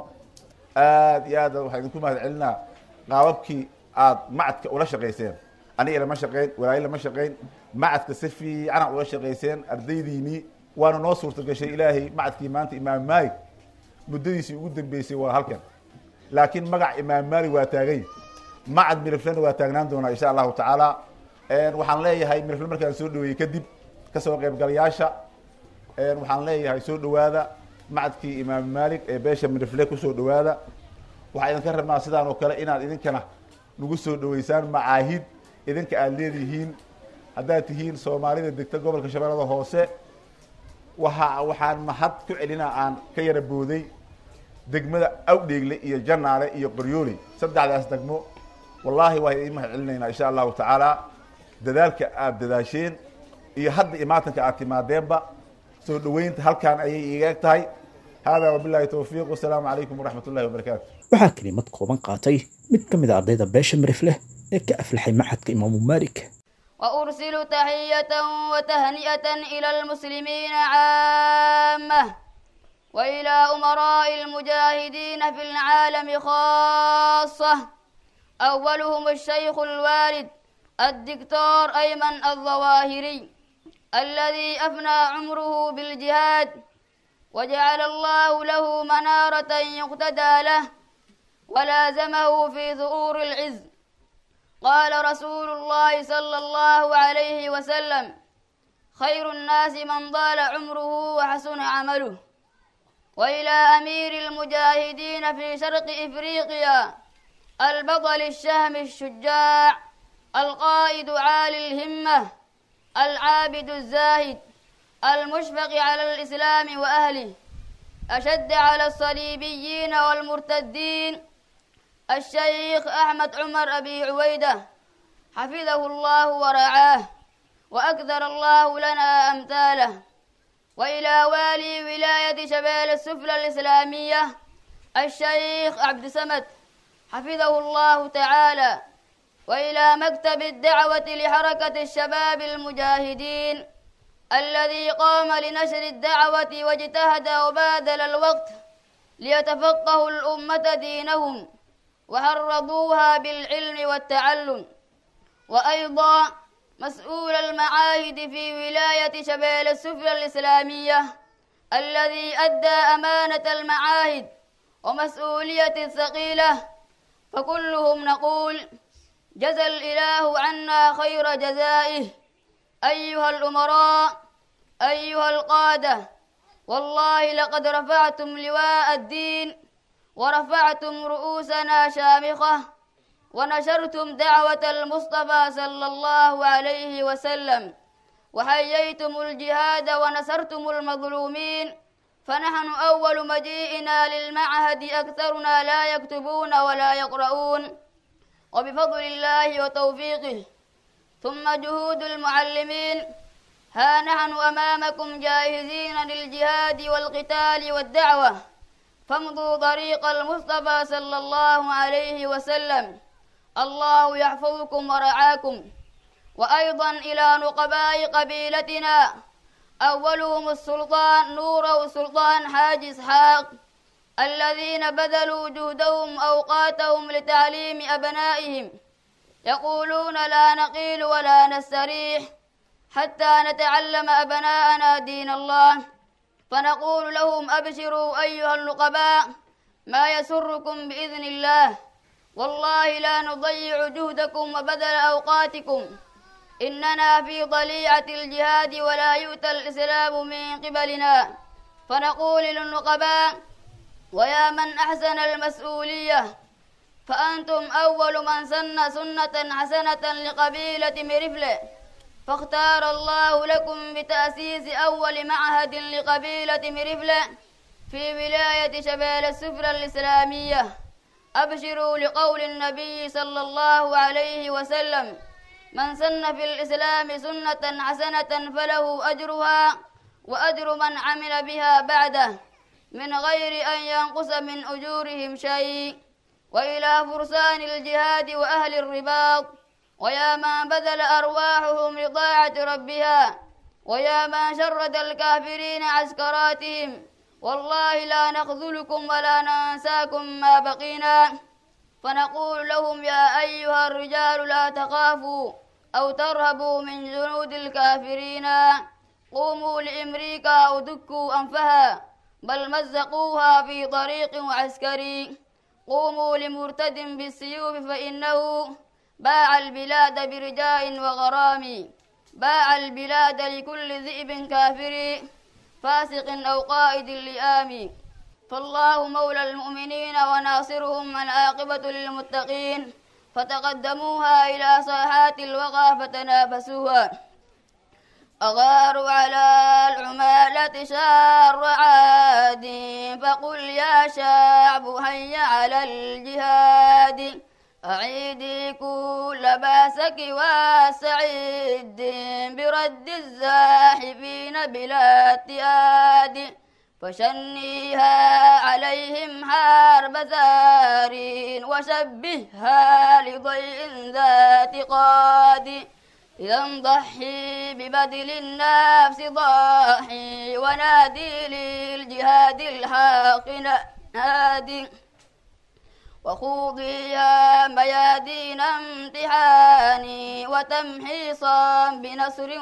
aad iyo aad waxaa idinku mahad celinaa qaababkii aad macadka ula shaqayseen aniga lama shaqeyn walaayo lama shaqeyn macadka si fiican ula shaqayseen ardaydiinii waana noo suurta gashay ilaahay macadkii maanta imaam maalik muddadiisii ugu dambeysay waa halkan laakiin magac imaam maalik waa taagay macad miriflena waa taagnaan doonaa insha allahu tacaala waxaan leeyahay mirifle markaan soo dhaweeyey kadib kasoo qaybgalayaasha waxaan leeyahay soo dhawaada macadkii imaam maalik ee beesha mirifle kusoo dhawaada waxaa idinka rabnaa sidaan oo kale inaad idinkana nagu soo dhaweysaan macaahid idinka aada leedihiin haddaad tihiin soomaalida degta gobolka shabeellada hoose waa waxaan mahad ku celinaa aan ka yara booday degmada awdheegle iyo janaale iyo qoryooley saddexdaas degmo wallaahi waa idiin mahad celinaynaa insha allahu tacaala dadaalka aada dadaasheen iyo hadda imaatanka aad timaadeenba soo dhaweynta halkaan ayay iiga eg tahay hada wabilahi towfiiq wasalaamu calaykum waraxmat ullahi wabarakaatu waxaa kelimad kooban qaatay mid ka mid a ardayda beesha mirifleh ee ka aflaxay maxadka imaamu maalik وأرسل تحية وتهنئة إلى المسلمين عامة وإلى أمراء المجاهدين في العالم خاصة أولهم الشيخ الوالد الدكتور أيمن الظواهري الذي أفنى عمره بالجهاد وجعل الله له منارة يقتدى له ولازمه في ظهور العز قال رسول الله صلى الله عليه وسلم خير الناس من طال عمره وحسن عمله وإلى أمير المجاهدين في شرق إفريقيا البطل الشهم الشجاع القائد عالي الهمة العابد الزاهد المشفق على الإسلام وأهله أشد على الصليبيين والمرتدين الشيخ أحمد عمر أبي عويدة حفظه الله ورعاه وأكثر الله لنا أمثاله وإلى والي ولاية شبال السفلى الإسلامية الشيخ عبد السمد حفظه الله تعالى وإلى مكتب الدعوة لحركة الشباب المجاهدين الذي قام لنشر الدعوة واجتهد وبادل الوقت ليتفقهوا الأمة دينهم وحرضوها بالعلم والتعلم وأيضا مسؤول المعاهد في ولاية شبيل السفلى الإسلامية الذي أدى أمانة المعاهد ومسؤولية الثقيلة فكلهم نقول جزى الإله عنا خير جزائه أيها الأمراء أيها القادة والله لقد رفعتم لواء الدين ورفعتم رؤوسنا شامخة ونشرتم دعوة المصطفى صلى الله عليه وسلم وحييتم الجهاد ونصرتم المظلومين فنحن أول مجيئنا للمعهد أكثرنا لا يكتبون ولا يقرؤون وبفضل الله وتوفيقه ثم جهود المعلمين ها نحن أمامكم جاهزين للجهاد والقتال والدعوة فامضوا طريق المصطفى صلى الله عليه وسلم الله يحفظكم ورعاكم وأيضا إلى نقباء قبيلتنا أولهم السلطان نور سلطان حاج إسحاق الذين بذلوا جهدهم أوقاتهم لتعليم أبنائهم يقولون لا نقيل ولا نستريح حتى نتعلم أبناءنا دين الله فنقول لهم أبشروا أيها النقباء ما يسركم بإذن الله والله لا نضيع جهدكم وبذل أوقاتكم إننا في ضليعة الجهاد ولا يؤتى الإسلام من قبلنا فنقول للنقباء ويا من أحسن المسؤولية فأنتم أول من سن سنة حسنة لقبيلة مرفلة فاختار الله لكم بتأسيس أول معهد لقبيلة مرفلة في ولاية شبال السفرة الإسلامية أبشروا لقول النبي صلى الله عليه وسلم من سن في الإسلام سنة حسنة فله أجرها وأجر من عمل بها بعده من غير أن ينقص من أجورهم شيء وإلى فرسان الجهاد وأهل الرباط ويا من بذل أرواحهم لطاعة ربها ويا من شرد الكافرين عسكراتهم والله لا نخذلكم ولا ننساكم ما بقينا فنقول لهم يا أيها الرجال لا تخافوا أو ترهبوا من جنود الكافرين قوموا لأمريكا أو دكوا أنفها بل مزقوها في طريق عسكري قوموا لمرتد بالسيوف فإنه باع البلاد برجاء وغرام باع البلاد لكل ذئب كافر فاسق أو قائد اللئام فالله مولى المؤمنين وناصرهم العاقبة للمتقين فتقدموها إلى ساحات الوغى فتنافسوها أغاروا على العمالة شار عاد فقل يا شعب هيا على الجهاد أعيدي كل باسك وسعيد برد الزاحفين بلا اتياد فشنيها عليهم حرب زار وشبهها لضيء ذات قاد إذا ضحي ببذل النفس ضاحي ونادي للجهاد الحق نادي وخوضيها ميادين امتحان وتمحيصا بنصر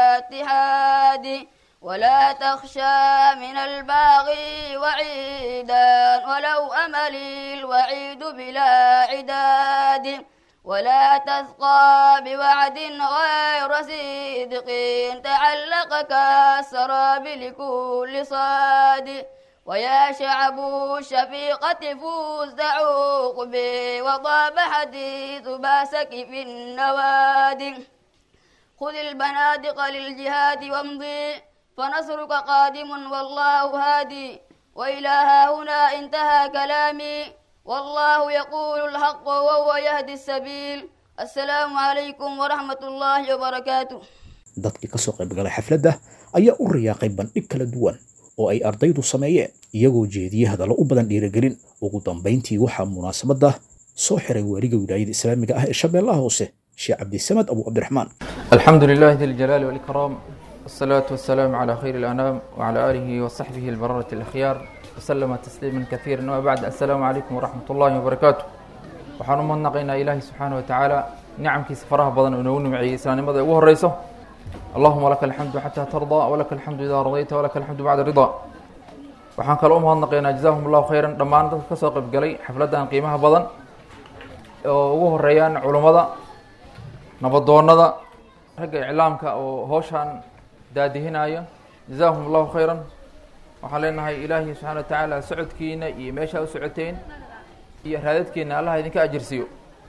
واتحاد ولا تخشى من الباغي وعيدا ولو أملي الوعيد بلا عداد ولا تسقى بوعد غير صدق تعلق كالسراب لكل صاد ويا شعب الشفيقة فوز عقبي وطاب حديث باسك في النوادي خذ البنادق للجهاد وامضي فنصرك قادم والله هادي وإلى ها هنا انتهى كلامي والله يقول الحق وهو يهدي السبيل السلام عليكم ورحمة الله وبركاته dadkii ka soo qaybgalay xafladda ayaa u riyaaqay bandhig kala duwan oo ay ardaydu sameeyeen iyagoo jeediyey hadallo u badan dhiirigelin ugu dambayntii waxaa munaasabadda soo xiray waaliga wilaayada islaamiga ah ee shabeellaha hoose sheekh cabdisamad abu cabdiraxmaan الحمد لله ذي الجلال والإكرام والصلاة والسلام على خير الأنام وعلى آله وصحبه البررة الأخيار وسلم تسليما كثيرا وبعد السلام عليكم ورحمة الله وبركاته waxaan u mahadnaqaynaa ilaahay subxaana wa tacaala nicamkiisa faraha badan oo noogu nimceeyey islaamnimada ugu horeyso allahuma laka alxamdu xataa tardaa walaka alxamdu idaa radayta walaka alxamdu bacda ridaa waxaan kaloo u mahadnaqaynaa jazaahum allahu khayran dhammaan dadka kasoo qaybgalay xafladdan qiimaha badan oo ugu horeeyaan culummada nabadoonada ragga iclaamka oo howshaan daadihinaya jazaahum allahu khayran waxaan leenahay ilaahi subxana wa tacaala socodkiina iyo meeshaa u socoteen iyo raadadkeena allaha idinka ajirsiiyo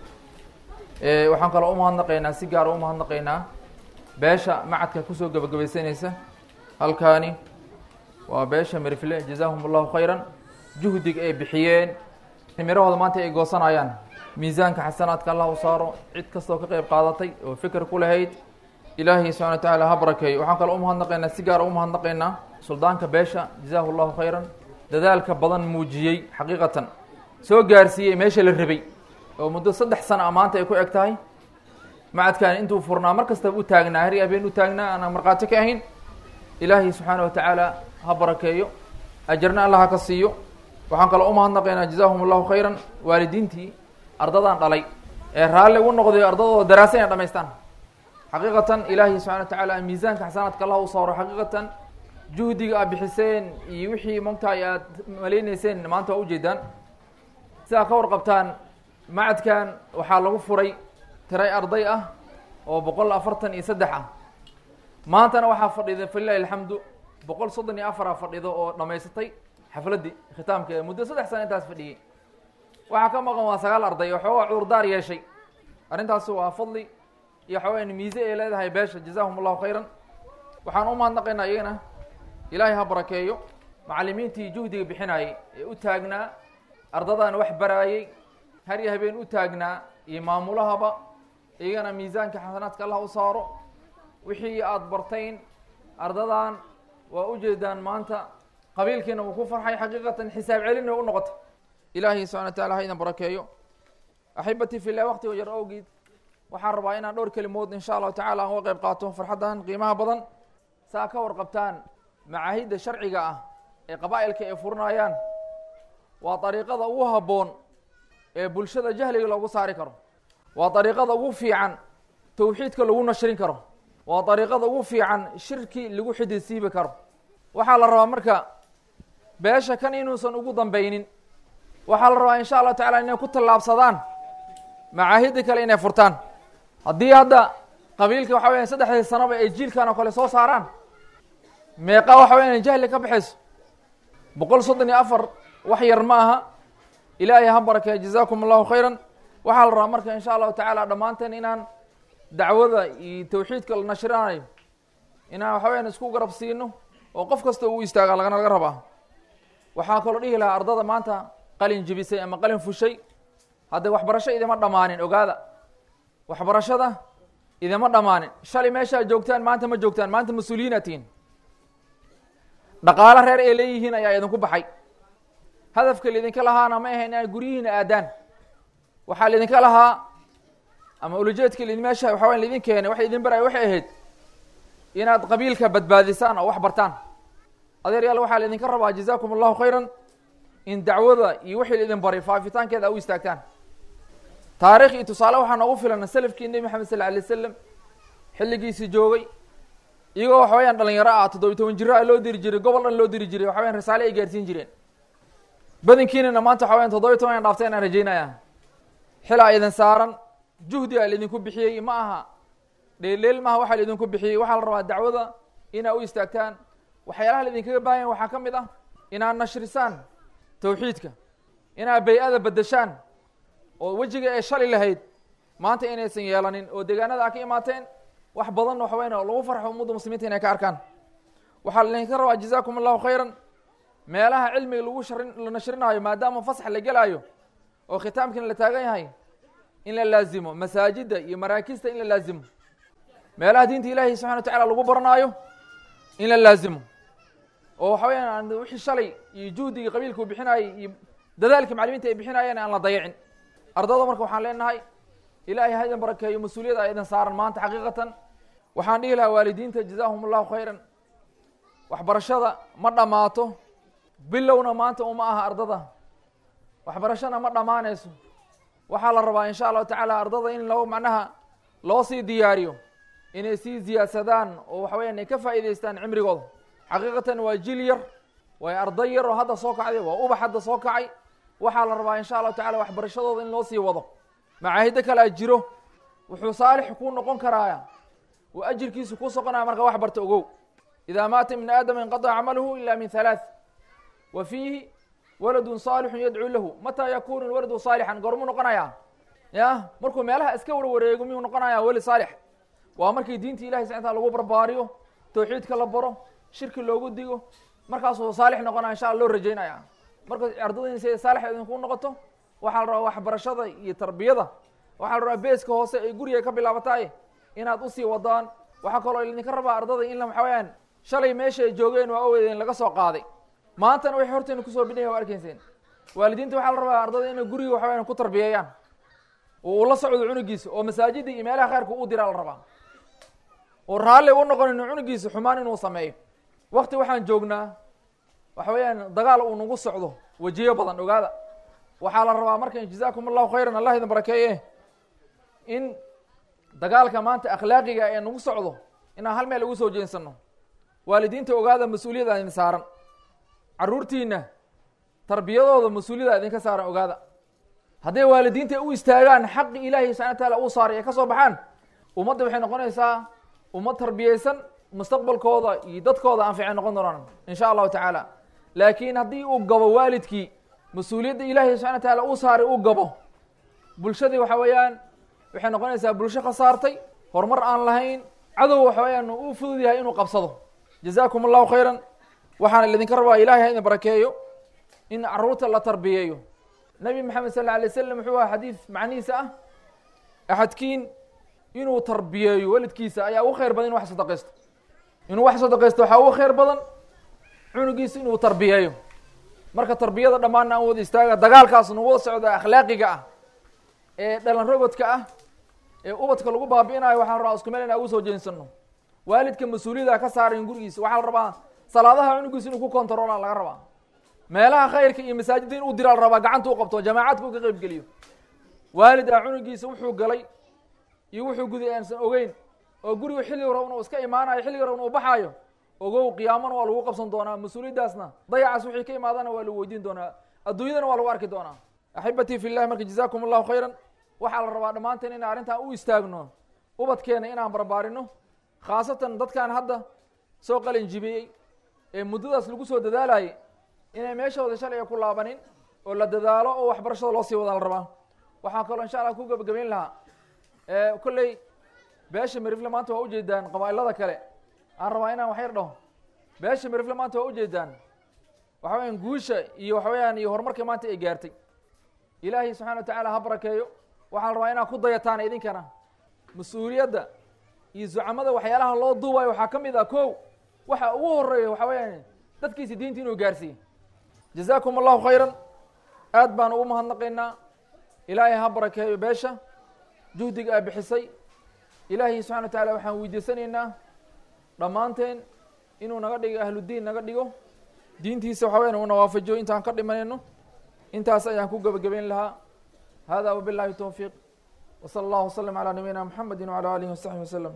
waxaan kaloo umahadnaqaynaa si gaara umahadnaqaynaa beesha macadka kusoo gebagabaysanaysa halkaani waa beesha mirifle jazaahum allahu khayran juhdiga ay bixiyeen mirahooda maanta ay goosanayaan miisaanka xasanaadka allah u saaro cid kastoo ka qeyb qaadatay oo fikir ku lahayd ilaahay subxana wa tacaala ha barakeeyo waxaan kaloo u mahadnaqaynaa si gaara u mahadnaqaynaa suldaanka beesha jazaahu llahu khayran dadaalka badan muujiyey xaqiiqatan soo gaarsiiyey meesha la rabay oo muddo saddex sana a maanta ay ku eg tahay macadkan intuu furnaa mar kastaba u taagnaa hari habeen u taagnaa aanaan markhaati ka ahayn ilaahay subxaana wa tacaala ha barakeeyo ajarna allah ha ka siiyo waxaan kaloo u mahadnaqaynaa jazaahum allahu khayran waalidiintii ardadan dhalay ee raalli u noqday ardadooda daraasa inay dhamaystaan xaqiiqatan ilaahay subxana wa tacaala miisaanka xasanaadka allah u saaro xaqiiqatan juhdiga aad bixiseen iyo wixii mogtahay aad malayneyseen maanta waa ujeedaan sidaa ka warqabtaan macadkan waxaa lagu furay tiray arday ah oo boqol afartan iyo saddex ah maantana waxaa fadhida falilahi alxamdu boqol soddon iyo afara fadhido oo dhamaysatay xafladdii khitaamkeeda muddo saddex sana intaas fadhiyey waxaa ka maqan waa sagaal arday oo xoogaa cuurdaar yeeshay arrintaasi waa fadli iyo xoogaan miise ay leedahay beesha jazahum allahu khayran waxaan u mahadnaqaynaa iyagana ilaahay ha barakeeyo macallimiintii juhdiga bixinayay ee u taagnaa ardadan wax baraayey har iyo habeen u taagnaa iyo maamulahaba iyagana miisaanka xasanaadka allah u saaro wixii aada bartayn ardadan waa ujeedaan maanta qabiilkiina wuu ku farxay xaqiiqatan xisaab celina u noqota ilaahay subxana wa tacala ha idan barakeeyo axibatii filah waqtiga yar awgeed waxaan rabaa inaan dhowr kelimood insha allahu tacala aan uga qayb qaato farxaddan qiimaha badan saa ka warqabtaan macaahidda sharciga ah ee qabaa'ilka ay furinayaan waa dariiqada ugu habboon ee bulshada jahliga loogu saari karo waa dariiqada ugu fiican tawxiidka lagu nashrin karo waa dariiqada ugu fiican shirki lagu xididsiibi karo waxaa la rabaa marka beesha kan inuusan ugu dambeynin waxaa la rabaa insha allahu tacala inay ku tallaabsadaan macaahidda kale inay furtaan haddii hadda qabiilka waxa weya saddexdii sanoba ay jiilkan oo kale soo saaraan meeqa waxa weya inay jahli ka baxayso boqol soddon iyo afar wax yar ma aha ilaahay ha barakeeya jazaakum allahu khayran waxaa la rabaa marka insha allahu tacaala dhammaanteen inaan dacwada iyo tawxiidka la nashrinayo inaan waxa weyaan isku garab siino oo qof kasta uu istaaga lagana laga rabaa waxaa kaloo dhihi lahaa ardada maanta qalin jibisay ama qalin fushay hadda waxbarasho idima dhammaanin ogaada waxbarashada idima dhammaanin shalay meeshaa joogtaan maanta ma joogtaan maanta mas-uuliyiina tihiin dhaqaalo reer ay leeyihiin ayaa idinku baxay hadafka laidinka lahaana ma ahayn inaad guryihiina aadaan waxaa laidinka lahaa ama ulajeedka laidin meesha waxa waya laidin keenay waxa idin baraya waxay ahayd inaad qabiilka badbaadisaan oo wax bartaan adeeryaal waxaa laidinka rabaa jazaakum allahu khayran in dacwada iyo wixii laidin baray faafitaankeeda a u istaagtaan taarikh iyo tusaale waxaa noogu filan salafkii nebi maxamed sal alay slam xilligiisii joogay iyagoo waxa weyaan dhalinyaro ah toddobiy toban jiro a loo diri jiray gobol dhan loo diri jiray waxa weyan risaale ay gaarsiin jireen badankiinana maanta waxa weyan toddobiy toban an dhaafteen aan rajeynaya xilaa idin saaran juhdi a laidinku bixiyey ma aha dheelleel maaha waxaa laidinku bixiyey waxaa la rabaa dacwada inaa u istaagtaan waxyaalaha laidinkaga baahan yahay waxaa ka mid ah inaad nashrisaan tawxiidka inaad bay-ada bedeshaan oo wejiga ay shali lahayd maanta inaysan yeelanin oo deegaanada a ka imaateen wax badan waxa weyan oo lagu farxo ummadda muslimiinta inay ka arkaan waxaa laidinka rabaa jazaakum allahu khayran meelaha cilmiga lagu sharin la nashrinaayo maadaama fasax la gelaayo oo khitaamkiina la taagan yahay in la laazimo masaajidda iyo maraakista in la laazimo meelaha diinta ilaahi subxana wa tacala lagu baranaayo in la laazimo oo waxa weyaan wixii shalay iyo juhdigii qabiilka uu bixinaayey iyo dadaalkii maclimiinta ay bixinaayeen aan la dayacin ardada marka waxaan leenahay ilaahay ha idin barakeeyo mas-uuliyada a idin saaran maanta xaqiiqatan waxaan dhihi lahaa waalidiinta jazaahum allahu khayran waxbarashada ma dhammaato bilowna maanta uma aha ardada waxbarashana ma dhammaanayso waxaa la rabaa insha allahu tacaala ardada in loo macnaha loo sii diyaariyo inay sii ziyaadsadaan oo waxa weyan ay ka faa'iidaystaan cimrigooda xaqiiqatan waa jil yar waa arday yar oo hadda soo kacday waa ubax hadda soo kacay waxaa la rabaa insha allahu tacala waxbarashadooda in loo sii wado macaahiddo kale a jiro wuxuu saalix kuu noqon karaaya uu ajirkiisu kuu soconaya marka wax barta ogow idaa maata ibnu aadama inqadaca camaluhu ila min halaath wa fiihi waladun saalixun yadcuu lahu mataa yakunu lwaladu saalixan goormuu noqonaya ya markuu meelaha iska warwareego miyuu noqonaya weli saalix waa markii diinta ilahay subxana taala lagu barbaariyo tawxiidka la baro shirki loogu digo markaasuu saalix noqonaya insha alla loo rajeynaya marka ardadin si ay saalix idinku noqoto waxaa la rabaa waxbarashada iyo tarbiyada waxaa la rabaa beeska hoose ay guriga ka bilaabataaye inaad usii wadaan waxaa kaloo idinka rabaa ardada in waxa weyaan shalay meesha ay joogeen waa oweydeen laga soo qaaday maantana waxay horteena kusoo bidhaya waa arkayseen waalidiinta waxaa la rabaa ardada inay guriga waxa weyaan ku tarbiyeeyaan oo uu la socdo cunugiisa oo masaajida iyo meelaha khayrka u diraa la rabaa oo raalli u noqonin cunugiisa xumaan inuu sameeyo wakti waxaan joognaa waxa weeyaan dagaal uu nagu socdo wejiyo badan ogaada waxaa la rabaa marka jazaakum allahu khayran allah idin barakeeye in dagaalka maanta akhlaaqiga ee nagu socdo inaan hal meel ugu soo jeensano waalidiinta ogaada mas-uuliyada idin saaran caruurtiina tarbiyadooda mas-uuliyada idinka saaran ogaada hadday waalidiinta u istaagaan xaqi ilaahi subxana wa taala uu saaray ee ka soo baxaan ummadda waxay noqonaysaa ummad tarbiyeysan mustaqbalkooda iyo dadkooda anficay noqon doonaan in sha allahu tacaala laakiin haddii uu gabo waalidkii mas-uuliyadda ilaahi subxana wa taala uu saaray uu gabo bulshadii waxa weeyaan waxay noqonaysaa bulsho khasaartay horumar aan lahayn cadow waxa weeyaan uu fudud yahay inuu qabsado jazaakum allahu khayran waxaana idinka rabaa ilahay ha idin barakeeyo in caruurta la tarbiyeeyo nabi maxamed sal alay slam wuxuu aha xadiid macnihiisa ah axadkiin inuu tarbiyeeyo walidkiisa ayaa ugu khayr badan inu wax sadaqaysto inuu wax sadaqaysto waxaa ugu khayr badan cunugiisa inuu tarbiyeeyo marka tarbiyada dhammaanna aan wada istaaga dagaalkaas nagu wada socda akhlaaqiga ah ee dhalan rogodka ah ee ubadka lagu baabi'inayo waxaan rabaa isku meel in aan ugu soo jeensano waalidka mas-uuliyada ka saaran gurigiisa waxaa la rabaa salaadaha cunugiisa inuu ku kontaroolaa laga rabaa meelaha khayrka iyo masaajidda in uu diraa la rabaa gacanta u qabto jamaacadka u ka qeyb geliyo waalid ah cunugiisa wuxuu galay iyo wuxuu guday aansan ogeyn oo gurigu xilliga rabna uu iska imaanayo xilliga rabna uu baxaayo ogow qiyaamana waa lagu qabsan doonaa mas-uuliyaddaasna dayacaas wixii ka imaadana waa lagu weydiin doonaa adduunyadana waa lagu arki doonaa axibatii fi llahi marka jazaakum allahu khayran waxaa la rabaa dhammaanteen inaan arrintan u istaagno ubadkeena inaan barbaarino khaasatan dadkan hadda soo qalin jibiyey ee muddadaas lagu soo dadaalayay inay meeshooda shalay ku laabanin oo la dadaalo oo waxbarashada loo sii wadaa la rabaa waxaan kaloo insha allah ku gebagabayn lahaa kolley beesha merifle maanta waa ujeedaan qabaa'ilada kale aan rabaa inaan wax yar dhaho beesha merifle maanta waa ujeedaan waxa weyaan guusha iyo waxa weyaan iyo horumarka maanta ay gaartay ilaahay subxana wa tacaala ha barakeeyo waxaa la rabaa inaad ku dayataan idinkana mas-uuliyadda iyo zucamada waxyaalaha loo duubayo waxaa ka mid ah kow waxa ugu horeeya waxa weyaan dadkiisa diinta inuu gaarsiiye jazaakum allahu khayran aad baan ugu mahadnaqaynaa ilaahay ha barakeeyo beesha juhdiga aa bixisay ilaahay subxana wa tacaala waxaan weydiisanaynaa dhammaanteen inuu naga dhigo ahludiin naga dhigo diintiisa waxa weyan uuna waafajiyo intaan ka dhimanayno intaas ayaan ku gebagabayn lahaa hada wabillahi towfiiq وصلى الله وسلم على نبينا محمد وعلى آله وصحبه وسلم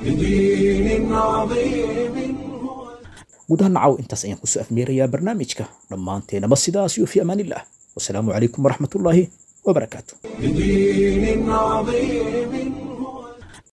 بدين عظيم هو gudaha nacaw intaas ayaan kusoo afmeerayaa barnaamijka dhammaanteenaba sidaas iyo fi amaan illah wasalaamu calaykum waraxmatullaahi wabarakaatu بدين عظيم